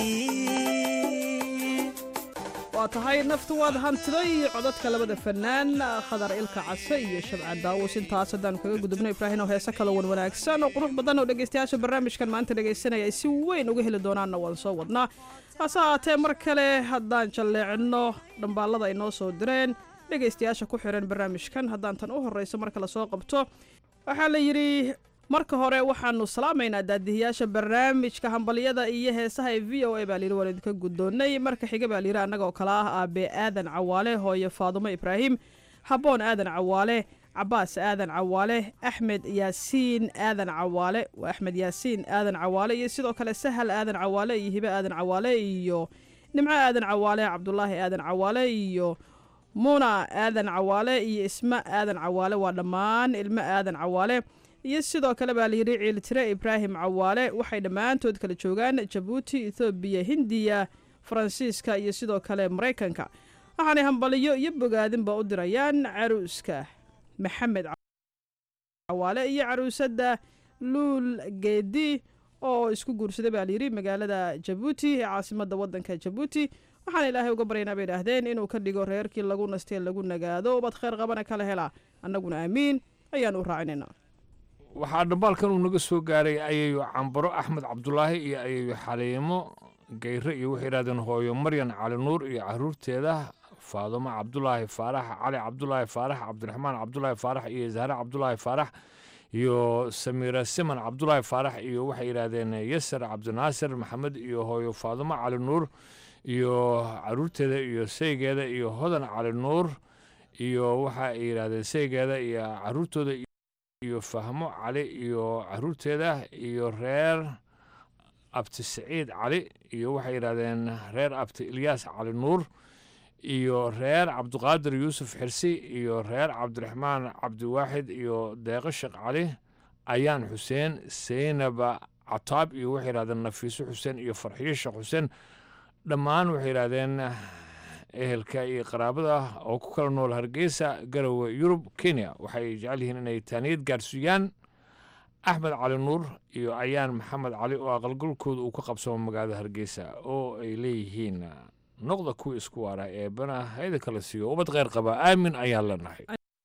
waa tahay naftu waad hantiday codadka labada fanaan khadar ilka case iyo shabcaan daawus intaas haddaanu kaga gudubno ibraahin oo heese kalo wan wanaagsan oo qurux badan oo dhegaystayaasha barnaamijkan maanta dhegaysanaya ay si weyn uga heli doonaanna waan soo wadnaa hase haatee mar kale haddaan jalleecinno dhambaallada ay noo soo direen dhegaystayaasha ku xiran barnaamijkan haddaan tan u horrayso marka lasoo qabto waxaa la yidhi marka hore waxaanu salaamaynaa daadihiyaasha barnaamijka hambalyada iyo heesaha ee v o a baa layidhi waan idinka guddoonnay marka xiga baa layidhi annagoo kale ah aabe aadan cawaale hooye faadumo ibraahim habboon aadan cawaale cabaas aadan cawaale axmed yaasiin aadan cawaale waa axmed yaasiin aadan cawaale iyo sidoo kale sahal aadan cawaale iyo hibe aadan cawaale iyo nimco aadan cawaale cabdulaahi aadan cawaale iyo muuna aadan cawaale iyo isma aadan cawaale waa dhammaan ilmo aadan cawaale iyo sidoo kale baa layidhi ciiltire ibraahim cawaale waxay dhammaantood kala joogaan jabuuti ethoobiya hindiya faransiiska iyo sidoo kale maraykanka waxaanay hambaliyo iyo bogaadinba u dirayaan caruuska maxamed cawaale iyo caruusadda luul geedi oo isku guursaday baa layidhi magaalada jabuuti ee caasimadda waddanka jabuuti waxaan ilaahay uga baryaynaa bay idhaahdeen inuu ka dhigo reerkii lagu nastee lagu nagaado ubad khayr qabana kala helaa annaguna aamiin ayaan u raacinaynaa waxaa dhambaalkan uu naga soo gaaray ayayo cambaro axmed cabdulaahi iyo ayayo xaliimo gayre iyo waxay yidhahdeen hooyo maryan cali nuur iyo caruurteeda faadumo cabdulaahi faarax cali cabdulaahi faarax cabdiraxmaan cabdulaahi faarax iyo zahre cabdulaahi faarax iyo samiira siman cabdulaahi faarax iyo waxay yidhaahdeen yasar cabdinaasir maxamed iyo hooyo faadumo cali nuur iyo caruurteeda iyo saygeeda iyo hodan cali nuur iyo waxa ay yidhaahdeen saygeeda iyo caruurtooda iyo fahmo cali iyo caruurteeda iyo reer abti saciid cali iyo waxay yidhahdeen reer abti ilyaas cali nuur iyo reer cabdiqaadir yuusuf xirsi iyo reer cabdiraxmaan cabdiwaaxid iyo deeqo sheekh cali ayaan xuseen seynaba cataab iyo waxay yidhahdeen nafiiso xuseen iyo farxiyo sheekh xuseen dhammaan waxay yidhahdeen ehelka iyo qaraabada oo ku kala nool hargeysa garowe yurub kenya waxay jecel yihiin inay taaniyad gaarsiiyaan axmed cali nuur iyo ayaan maxamed cali oo aqalgalkooda uu ka qabsamo magaalada hargeysa oo ay leeyihiin noqda kuwa isku waara ee bana hayda kala siiyo ubad kheyr qaba aamin ayaan leenahay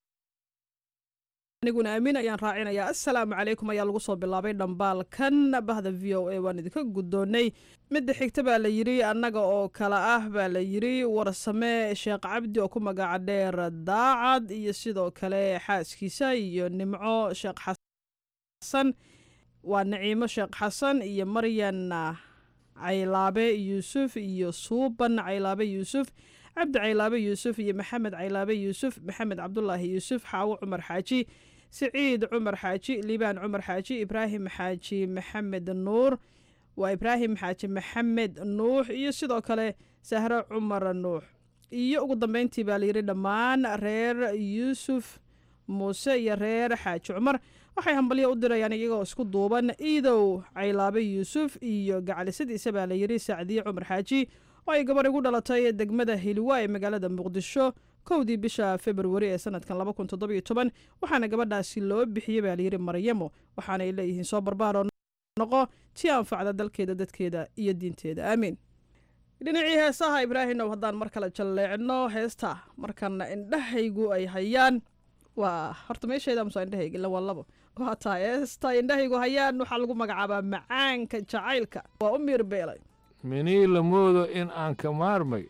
aniguna aamin ayaan raacinayaa assalaamu calaykum ayaa lagu soo bilaabay dhambaalkan bahda v o a waan idinka guddoonnay midda xigta baa la yidhi annaga oo kale ah baa la yidhi warsame sheekh cabdi oo ku magaca dheer daacad iyo sidoo kale xaaskiisa iyo nimco sheekh xasan waa naciimo sheekh xasan iyo maryan caylaabe yuusuf iyo suuban caylaabe yuusuf cabdi caylaabe yuusuf iyo maxamed caylaabe yuusuf maxamed cabdulaahi yuusuf xaawo cumar xaaji siciid cumar xaaji liibaan cumar xaaji ibraahim xaaji maxamed nuur waa ibraahim xaaji maxamed nuux iyo sidoo kale sahro cumar nuux iyo ugu dambeyntii baa layidhi dhammaan reer yuusuf muuse iyo reer xaaji cumar waxay hambalyo u dirayaan iyagoo isku duuban iidow caylaabe yuusuf iyo gacalisadiisa baa layidhi sacdiye cumar xaaji oo ay gabar igu dhalatay degmada hiliwa ee magaalada muqdisho kowdii bisha februari ee sanadkan laba kun toddobiyo toban waxaana gabadhaasi loo bixiyey baa layidhi maryamo waxaanay leeyihiin soo barbaaroo noqo tii anfacda dalkeeda dadkeeda iyo diinteeda aamiin dhinacii heesaha ibraahimow haddaan mar kale jalleecno heesta markana indhahaygu ay hayaan waa horta meesheeda musa indhahayga ila waa labo waa taa heesta indhahaygu hayaan waxaa lagu magacaabaa macaanka jacaylka waa u miirbeelay minii la moodo in aan ka maarmay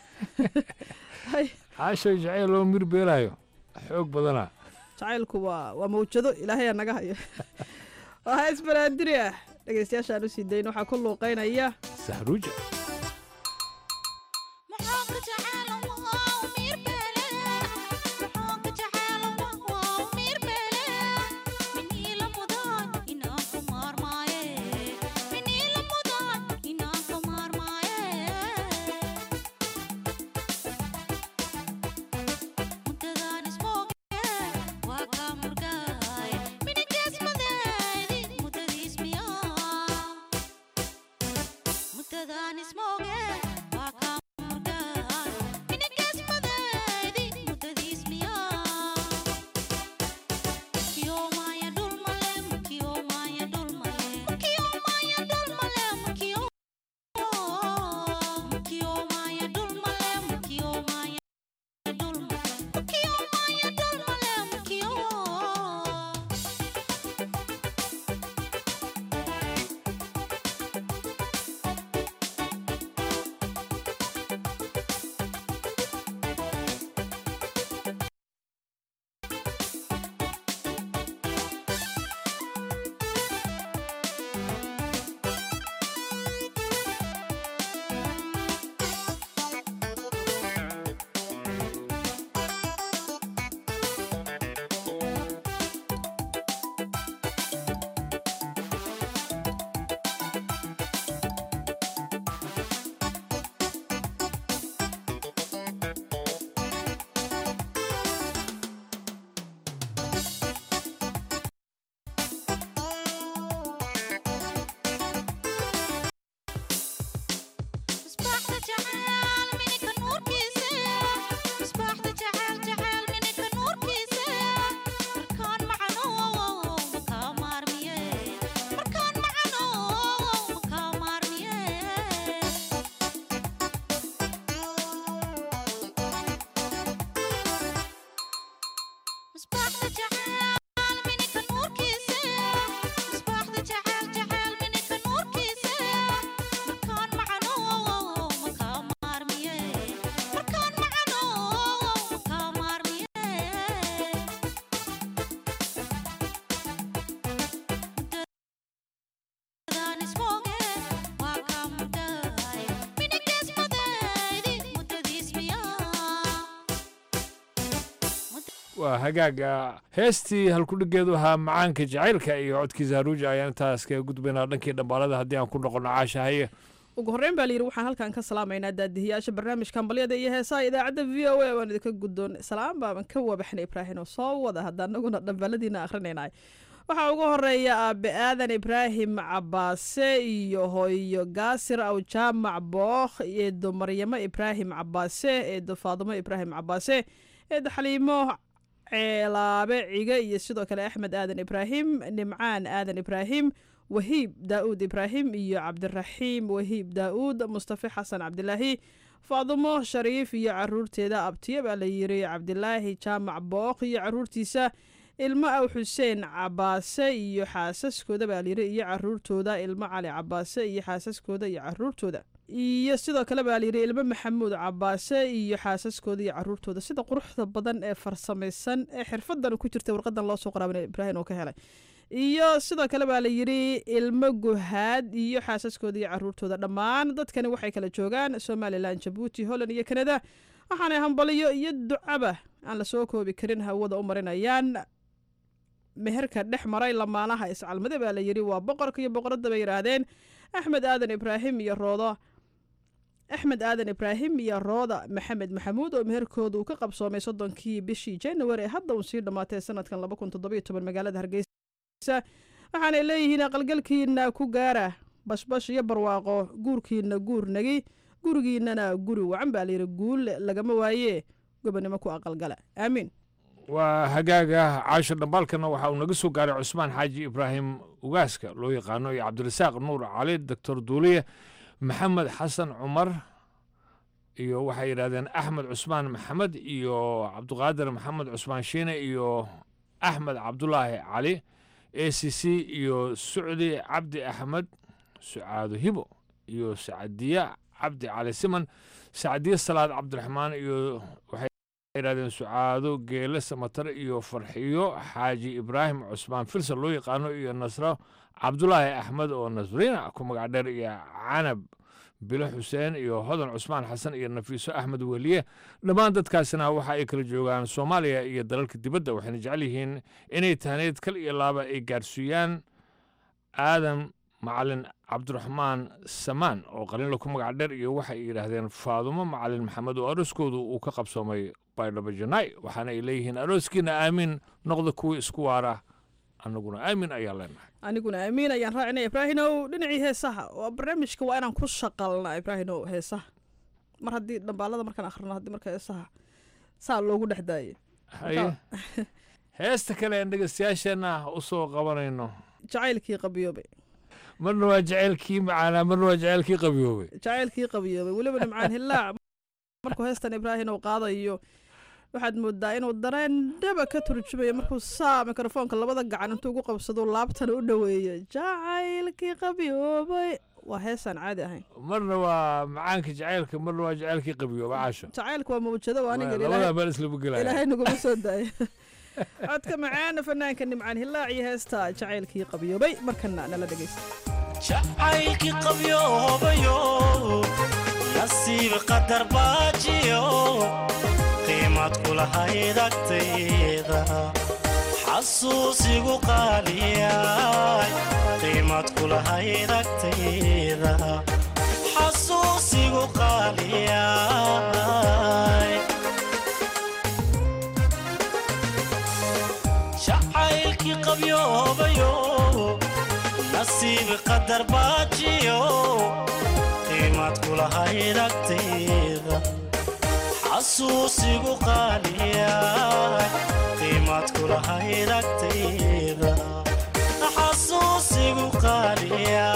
caashay jacayl loo mirbeelayo xoog badanaa jacaylku waa waa mawjado ilaahay aa naga hayo waa hees banaadiri ah dhegeystayaashaan u sii dayn waxaa ku luuqeynaya sahruuja Muddadan is waa hagaaga heestii halkudhigeedu ahaa macaanka jacaylka iyo codkiisa haruuja ayaan intaas kaga gudbaynaa dhankii dhambaalada haddii aan ku noqono caasha haye ugu horreyn baa layidhi waxaan halkan ka salaamaynaa daadihiyaasha barnaamijka hambalyada iyo heesaha idaacadda v o a waan idinka guddoon salaam baaban ka wabaxnay ibraahim oo soo wada hadda anaguna dhambaaladiina akhrinaynahay waxaa ugu horeeya aabe aadan ibraahim cabaase iyo hooyo gaasir aw jaamac bookh eedo maryamo ibraahim cabaase eedo faadumo ibraahim cabaase eedo xaliimo ceelaabe cige iyo sidoo kale axmed aadan ibraahim nimcaan aadan ibraahim wahiib daa'uud ibraahim iyo cabdiraxiim wahiib daa'uud mustafe xasan cabdilaahi faadumo shariif iyo caruurteeda abtiye baa la yiri cabdilaahi jaamac bookh iyo caruurtiisa ilmo aw xuseen cabaase iyo xaasaskooda baa layiri iyo caruurtooda ilmo cali cabaase iyo xaasaskooda iyo caruurtooda iyo sidoo kale baa layidhi ilmo maxamuud cabaase iyo xaasaskooda iyo caruurtooda sida quruxda badan ee farsamaysan ee xirfadan ku jirta warqadan loo soo qoraabana ibraahim oo ka helay iyo sidoo kale baa layidhi ilmo guhaad iyo xaasaskooda iyo caruurtooda dhammaan dadkani waxay kala joogaan somalilan jabuuti holland iyo kanada waxaanay hambaliyo iyo ducaba aan lasoo koobi karin hawada u marinayaan meherka dhex maray lamaanaha iscalmade baa layidhi waa boqorka iyo boqoradda bay yidhaahdeen axmed aadan ibraahim iyo roodo axmed aadan ibraahim iyo rooda maxamed maxamuud oo meherkooda uu ka qabsoomay soddonkii bishii january ee hadda uu sii dhammaatay sanadkan laba kun toddobiyo toban magaalada hargeysa waxaanay leeyihiin aqalgalkiina ku gaara bashbash iyo barwaaqo guurkiina guur nagi gurigiinana guri wacan baa layidhi guul lagama waaye gobonimo ku aqalgala aamiin waa hagaaga caasho dhambaalkana waxa uu naga soo gaaray cusmaan xaaji ibraahim ugaaska loo yaqaano iyo cabdirasaaq nuur cali doctor duuliye maxamed xasan cumar iyo waxay yidhahdeen axmed cusmaan maxamed iyo cabdiqaadir maxamed cusmaan shiine iyo axmed cabdulaahi cali a c c iyo sucdi cabdi axmed sucaado hibo iyo sacadiya cabdi cali siman sacdiye salaad cabdiraxmaan iyo waxay yidhahdeen sucaado geele samatar iyo farxiyo xaaji ibraahim cusmaan filsan loo yaqaano iyo nasro cabdulaahi axmed oo nasriina ku magac dheer iyo canab bilo xuseen iyo hodan cusmaan xasan iyo nafiiso axmed weliye dhammaan dadkaasina waxa ay kala joogaan soomaaliya iyo dalalka dibadda waxayna jecel yihiin inay tahneed kal iyo laaba ay gaarsiiyaan aadan macalin cabdiraxmaan samaan oo qaliinla ku magac dheer iyo waxay yidhaahdeen faadumo macalin maxamed oo arooskoodu uu ka qabsoomay baydhabo janaay waxaana ay leeyihiin arooskiina aamin noqda kuwii isku waara annaguna aamin ayaa leenahay aniguna amiin ayaan raacinaya ibraahinow dhinacii heesaha waa barnaamijka waa inaan ku shaqalnaa ibraahinow heesaha mar haddii dhambaalada markaan akhrino haddii marka heesaha saa loogu dhex daayay haye heesta kale aan dhegeystayaasheenna u soo qabanayno jacaylkii qabiyoobay marna waa jacaylkii macaanaa marna waa jacaylkii qabiyoobay jacaylkii qabiyoobay weliba nimcaan hillaac markuu heestan ibraahinow qaadayo waxaad moodaa inuu dareen dhaba ka turjumayo markuu saa mikrofoonka labada gacan intuu ugu qabsado laabtana u dhoweeyo jacaylkii qabyoobay waa heesaan caadi ahayn marna waa macaanka jacaylka marna waa jacaylkii qabiyooba caasho jacaylka waa mawjado waa aniga labadaa meel islama gelaya ilaahay naguma soo daaya codka macaana fanaanka nimcaan hillaac iyo heesta jacaylkii qabyoobay markana nala dhegeysta jacaylkii qabyoobayo nasiib qadar baajiyo qiimad kulahayd agtayda xasuusigu qaaliyay qiimad kulahayd agtayda xasuusigu qaaliyay jacaylkii qabyoobayo nasiib qadar baajiyo qiimad kulahayd agtayda xasuusigu qaaliya qiimad kulahayd agtayda xasuusigu qaaliya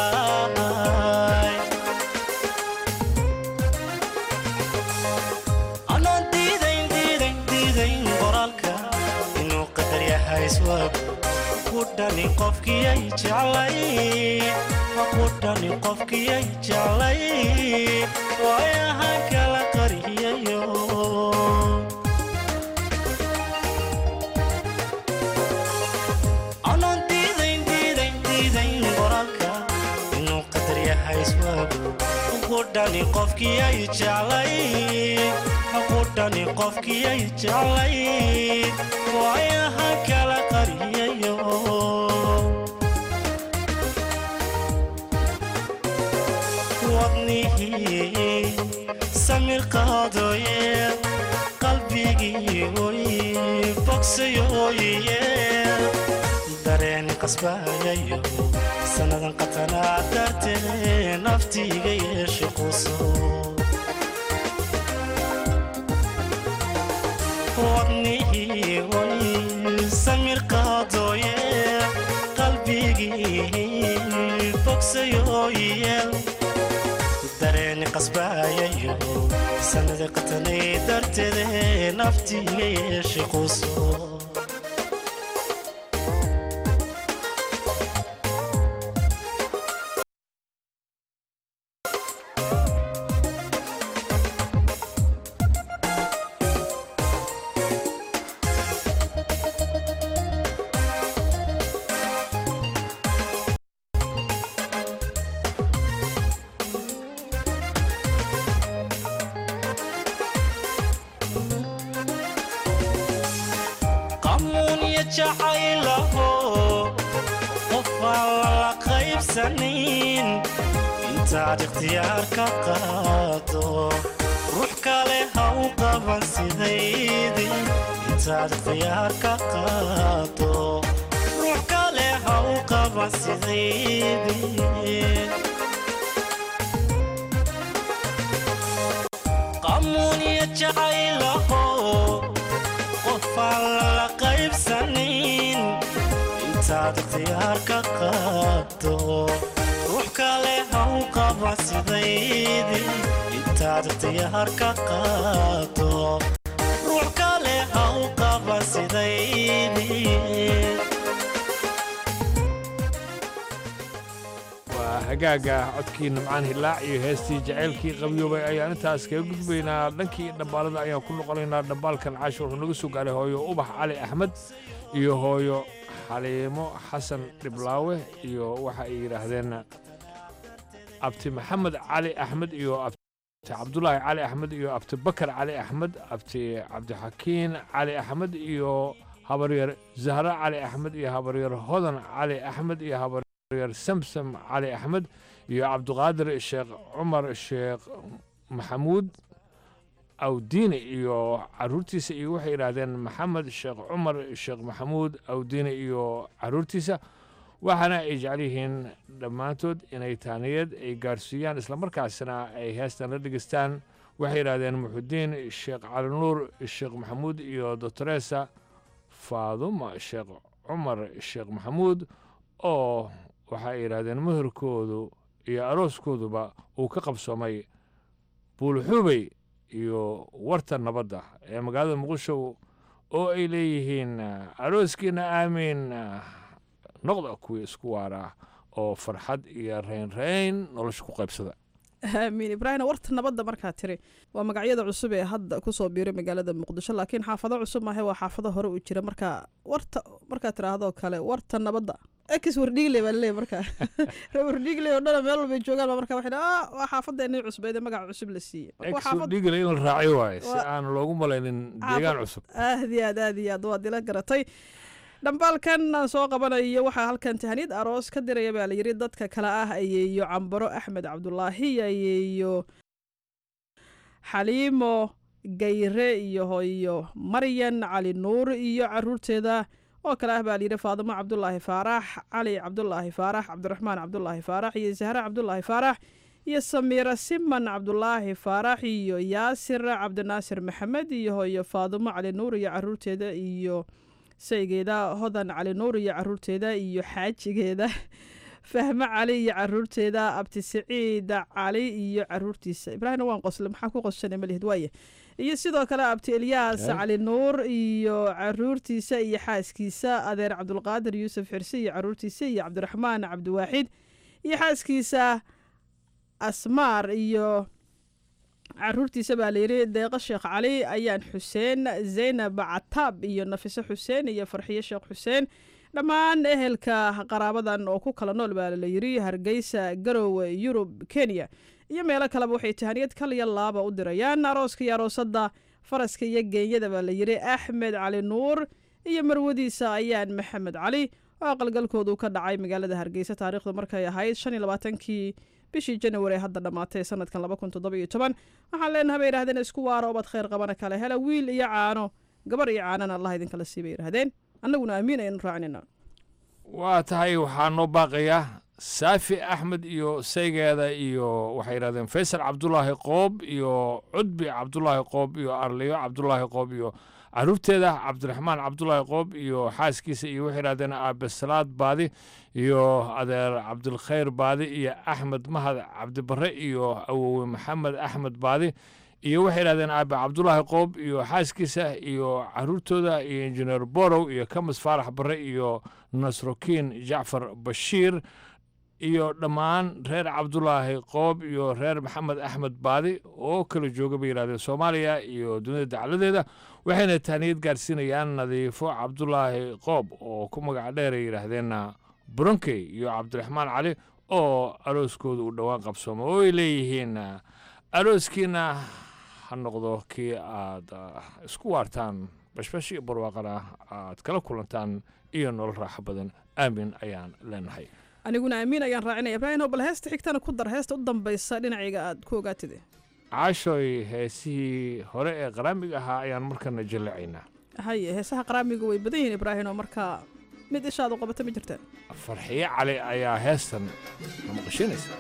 anaan diidayn diidayn diidayn qoraalka inuu qadar yahay iswaab ku dhani qofkiyay jeclay ku dhani qofkiyay jeclay waayahan kala qariyayo anaan diidayn diidayn diidayn qoraalka inuu qadar yahay iswaago ku qudhani qofkiyay jeclay qudhani qofkiyay jeclay waayaha kala qariyayo wadnihii samir qaadooye qalbigii oy bogsayooye dareen qasbayayo sannadan qatanaa dartee naftiiga yeeshe quso wadnihii oy samir qaadooye qalbigii bogsayooye dareeni qasbayayo sanada qatanay darteede naftiiga yeeshe quso qamuunya jacaylaho qof aan lala qaybsanin intaad ikhtiyaar ka qaado ruux kale ha u qaban sidaydii intaad ikhtiyaar ka qaado ruux kale ha u qaban sidaydii qamuunya jacaylaho qofaan lala qaybsanin intaad ikhtiyaar ka qaado ruux kale ha u qaban sidaydii intaad ikhtiyaar ka qaado ruux kale ha u qaban sidaydii waa hagaaga codkii nimcaan hilaac iyo heestii jacaylkii qabyoobay ayaan intaas kaga gudbaynaa dhankii dhambaalada ayaan ku noqonaynaa dhambaalkan caashir wuxuu naga soo gaaray hooyo ubax cali axmed iyo hooyo xaliimo xasan dhiblaawe iyo waxa ay yidhaahdeen abti maxamed cali axmed iyo abti cabdulaahi cali axmed iyo abti bakar cali axmed abti cabdixakiin cali axmed iyo habaryar zahra cali axmed iyo habaryar hodan cali axmed iyo habar yar samsam cali axmed iyo cabdiqaadir sheekh cumar sheekh maxamuud awdiine iyo caruurtiisa iyo waxay yidhaahdeen maxamed sheekh cumar sheekh maxamuud awdiine iyo caruurtiisa waxaana ay jecel yihiin dhammaantood inay taaniyad ay gaarsiiyaan islamarkaasna ay heestan la dhegeystaan waxay yidhaahdeen muxudiin sheekh cali nuur sheekh maxamuud iyo doctoresa faaduma sheekh cumar sheekh maxamuud oo waxa ay yidhaahdeen muhirkoodu iyo arooskooduba uu ka qabsoomay buulxubey iyo warta nabadda ee magaalada muqdisho oo ay leeyihiin arooskiina aamiin noqda kuwii isku waara oo farxad iyo raynrayn nolosha ku qaybsada aamiin ibraahim warta nabadda markaa tiri waa magacyada cusub ee hadda kusoo biiray magaalada muqdisho laakiin xaafado cusub maahe waa xaafado hore u jira marka warta markaa tiraahdo kale warta nabadda ex wardhiigle baa laleeyahy markaa ree wardhiigle oo dhana meel walbay joogaan baa markaa waxay dhaha ah waa xaafadeenii cusbeed ee magaca cusub la siiyey Marka waa xaafad- dhigala in la raaciyo waaye si Waa- aan loogu malaynin deegaan cusub aad iyo aad aad iyo aad waad ila garatay dhambaalkan aan soo qabanayo waxaa halkan tahaniyad aroos ka diraya baa layidhi dadka kale ah ayeeyo cambaro axmed cabdulaahi ayeeyo xaliimo gayre iyo hooyo maryan cali nuur iyo caruurteeda oo kale ah baa layidhi faadimo cabdulaahi faarax cali cabdulaahi faarax cabdiraxmaan cabdulaahi faarax iyo zahre cabdulaahi faarax iyo samiira siman cabdulaahi faarax iyo yaasir cabdinaasir maxamed iyo hooyo faadimo cali nuur iyo caruurteeda iyo saygeeda hodan cali nuur iyo caruurteeda iyo xaajigeeda fahme cali iyo caruurteeda abti siciid cali iyo caruurtiisa ibraahimna waan qosle maxaa ku qoshanay malihid waaye iyo sidoo kale abti elyaas Eh? cali nuur iyo caruurtiisa iyo xaaskiisa adeer cabdulqaadir yuusuf xirse iyo caruurtiisa iyo cabdiraxmaan cabdiwaaxid iyo xaaskiisa asmaar iyo caruurtiisa baa layidhi deeqo sheekh cali ayaan xuseen zaynab cataab iyo nafiso xuseen iyo farxiyo sheekh xuseen dhammaan ehelka qaraabadan oo ku kala nool baa layidhi hargeysa garowe yurub kenya iyo meelo kaleba waxay tahaniyad kaliya laaba u dirayaan arooska iyo aroosadda faraska iyo geenyada baa la yidhi axmed cali nuur iyo marwadiisa ayaan maxamed cali oo aqalgalkoodu ka dhacay magaalada hargeysa taariikhdu markay ahayd shan iyo labaatankii bishii janawari ee hadda dhammaatay sanadkan laba kun toddoba iyo toban waxaan leenahay bay yidhahdeen isku waara obad khayr qabana kale hela wiil iyo caano gabar iyo caanana allah idinkala sii bay yidhahdeen annaguna amiin aynu raacinayna waa tahay waxaa noo baaqaya saafi axmed iyo saygeeda iyo waxay yidhahdeen faysal cabdulaahi qoob iyo cudbi cabdulaahi qoob iyo arliyo cabdulaahi qoob iyo caruurteeda cabdiraxmaan cabdulaahi qoob iyo xaaskiisa iyo waxay yidhahdeen aabesalaad baadi iyo adeer cabdilkhayr baadi iyo axmed mahad cabdibare iyo awowe maxamed axmed baadi iyo waxay yidhahdeen aabe cabdulaahi qoob iyo xaaskiisa iyo caruurtooda iyo injineer borow iyo kamis faarax bare iyo nasrokiin jacfar bashiir iyo dhammaan reer cabdulaahi qoob iyo reer maxamed axmed baadi oo kala jooga bay yidhahdeen soomaaliya iyo dunida dacladeeda waxayna tahniyad gaarsiinayaan nadiifo cabdulaahi qoob oo ku magac dheeray yidhaahdeen buronkey iyo cabdiraxmaan cali oo arooskooda uu dhowaan qabsoomo oo ay leeyihiin arooskiina ha noqdo kii aad isku waartaan bashbash iyo barwaaqana aad kala kulantaan iyo nolol raaxo badan aamin ayaan leenahay aniguna amiin ayaan raacinaya ibraahim bal heesta xigtana ku dar heesta u dambaysa dhinacayga aad ku ogaatide caashooy heesihii hore ee qaraamiga ahaa ayaan markana jallacaynaa haye heesaha qaraamiga way badan yihiin ibraahim oo markaa mid ishaad u qabata ma jirtaan farxiyo cali ayaa heestan na maqashinaysa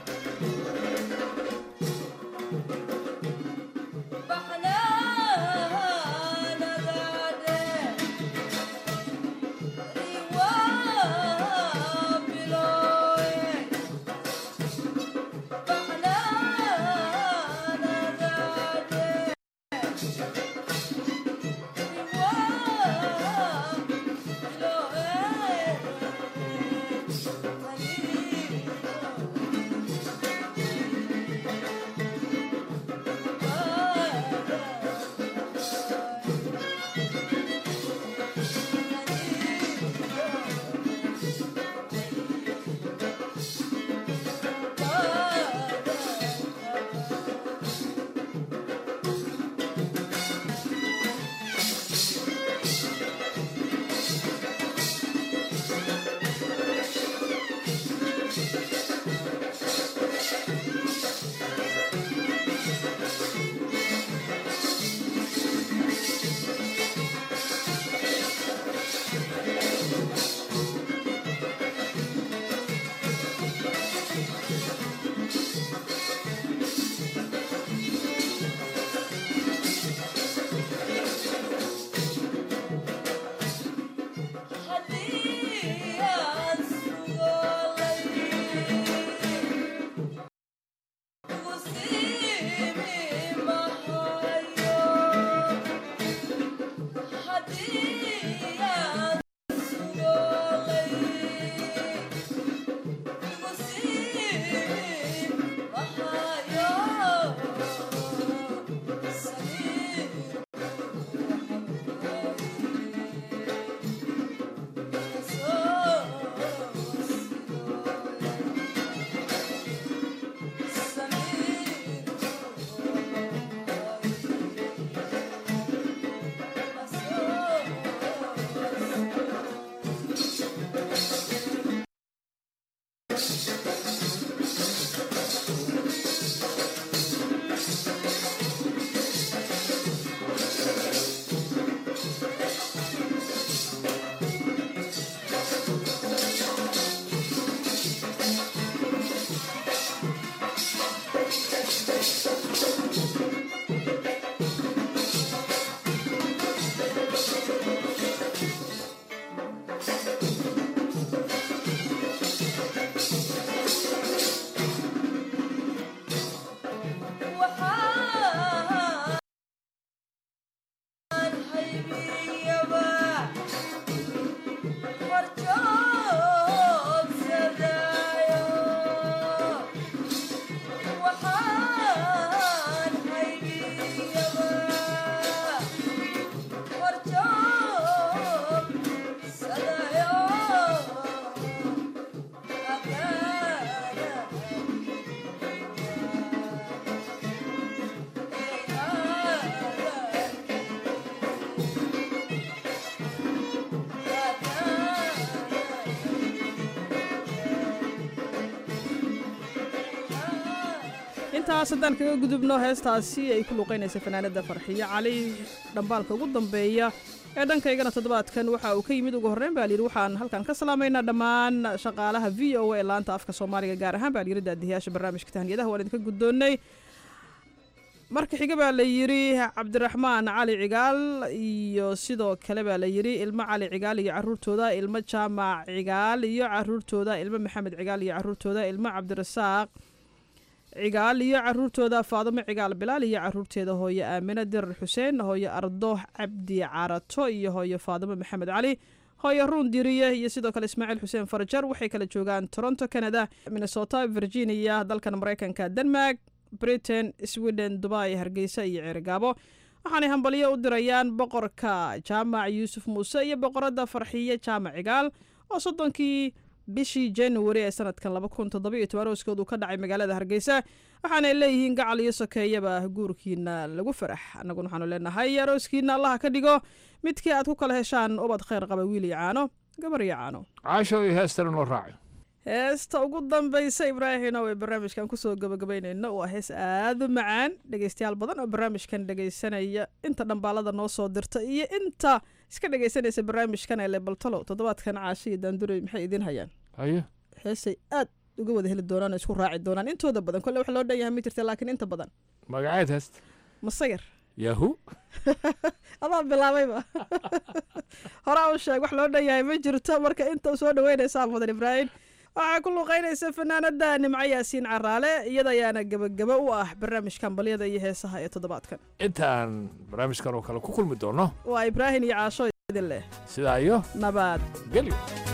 intaas haddaan kaga gudubno heestaasi ay ku luuqaynaysa fanaanada farxiyo cali dhambaalka ugu dambeeya ee dhankaygana toddobaadkan waxa uu ka yimid ugu horreyn baa layidhi waxaan halkan ka salaamaynaa dhammaan shaqaalaha v o a ee laanta afka soomaaliga gaar ahaan baa layidhi daadiyayaasha barnaamijka tahniyadaha waan idinka guddoonnay marka xiga baa la yidhi cabdiraxmaan cali cigaal iyo sidoo kale baa la yidhi ilmo cali cigaal iyo caruurtooda ilmo jaamac cigaal iyo caruurtooda ilmo maxamed cigaal iyo caruurtooda ilmo cabdirasaaq cigaal iyo caruurtooda faadimo cigaal bilaal iyo caruurteeda hooyo aamine dirar xuseen hooyo ardo cabdi carato iyo hooyo faadimo maxamed cali hooyo ruun diriye iyo sidoo kale ismaaciil xuseen farajar waxay kala joogaan toronto canada minnesota virginia dalkan mareykanka denmark britain sweden dubai hargeysa iyo ceerigaabo waxaanay hambalyo u dirayaan boqorka jaamac yuusuf muuse iyo boqoradda farxiye jaamac cigaal oo soddonkii bishii january ee sanadkan laba kun toddoba iyo toban arooskoodu ka dhacay magaalada hargeysa waxaanay leeyihiin gacal iyo sokeeyaba guurkiina lagu farax annaguna waxaanu leenahay arooskiina allaha ka dhigo midkii aad ku kala heshaan ubad kheyr qaba wiil iyo caano gabar iyo caano caasho iyo heestana noo raaci heesta ugu dambaysa ibraahino ee barnaamijkan kusoo gabagabaynayno waa hees aada u macaan dhegeystayaal badan oo barnaamijkan dhegeysanaya inta dhambaalada noo soo dirta iyo inta iska dhegeysanaysa barnaamijkan ee lebaltalo toddobaadkan caasho iyo daanduray maxay idiin hayaan haye heesay aad uga wada heli doonaan oo isku raaci doonaan intooda badan kolle wax loo dhan yahay ma jirta laakiin inta badan magaceed heesta masayar yahu adaa bilaabayba horaa u sheeg wax loo dhan yahay ma jirto marka inta soo dhaweynaysaa mudan ibraahim waxaa ku luuqaynaysa fanaanada nimco yaasiin caraale iyada ayaana gebagaba u ah barnaamijkan balyada iyo heesaha ee toddobaadkan intaan barnaamijkan oo kale ku kulmi doono waa ibraahim iyo caasho idin leh sidaa iyo nabad gelyo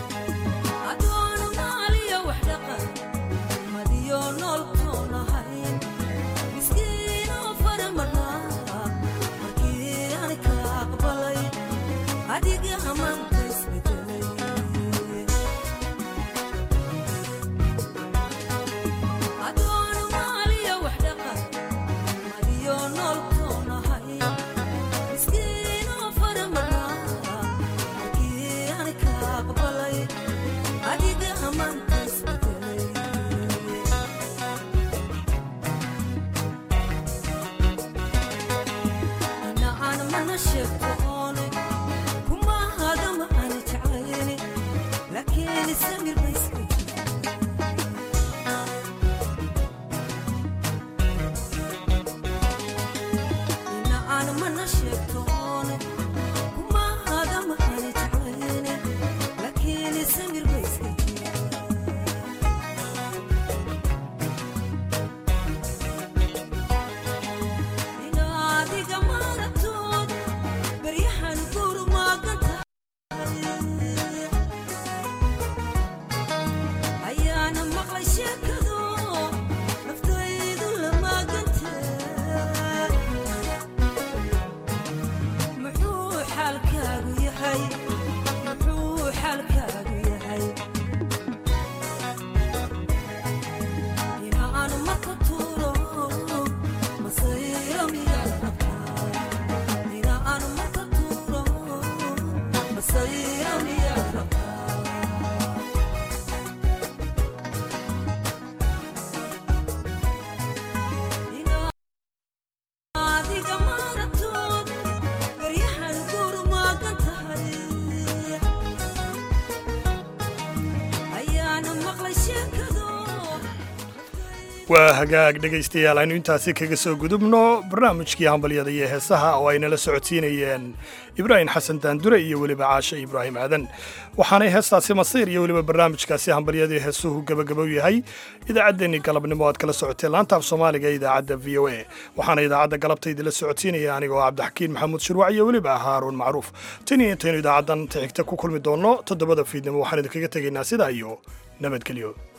waa hagaag dhegaystayaal aynu intaasi kaga soo gudubno barnaamijkii hambalyada iyo heesaha oo ay nala socodsiinayeen ibraahim xasan daandure iyo weliba caashe ibraahim aadan waxaanay heestaasi masiir iyo weliba barnaamijkaasi hambalyadii heesuhu gebagabow yahay idaacaddeenii galabnimo aad kala socoteen laantaaf soomaaliga ee idaacadda v o a waxaana idaacadda galabta idinla socodsiinaya anigoo cabdixakiin maxamuud shirwac iyo weliba haaruun macruuf tan iyo intaynu idaacaddan xigta ku kulmi doonno toddobada fiidnimo waxaan idinkaga tegaynaa sidaa iyo nabadgelyo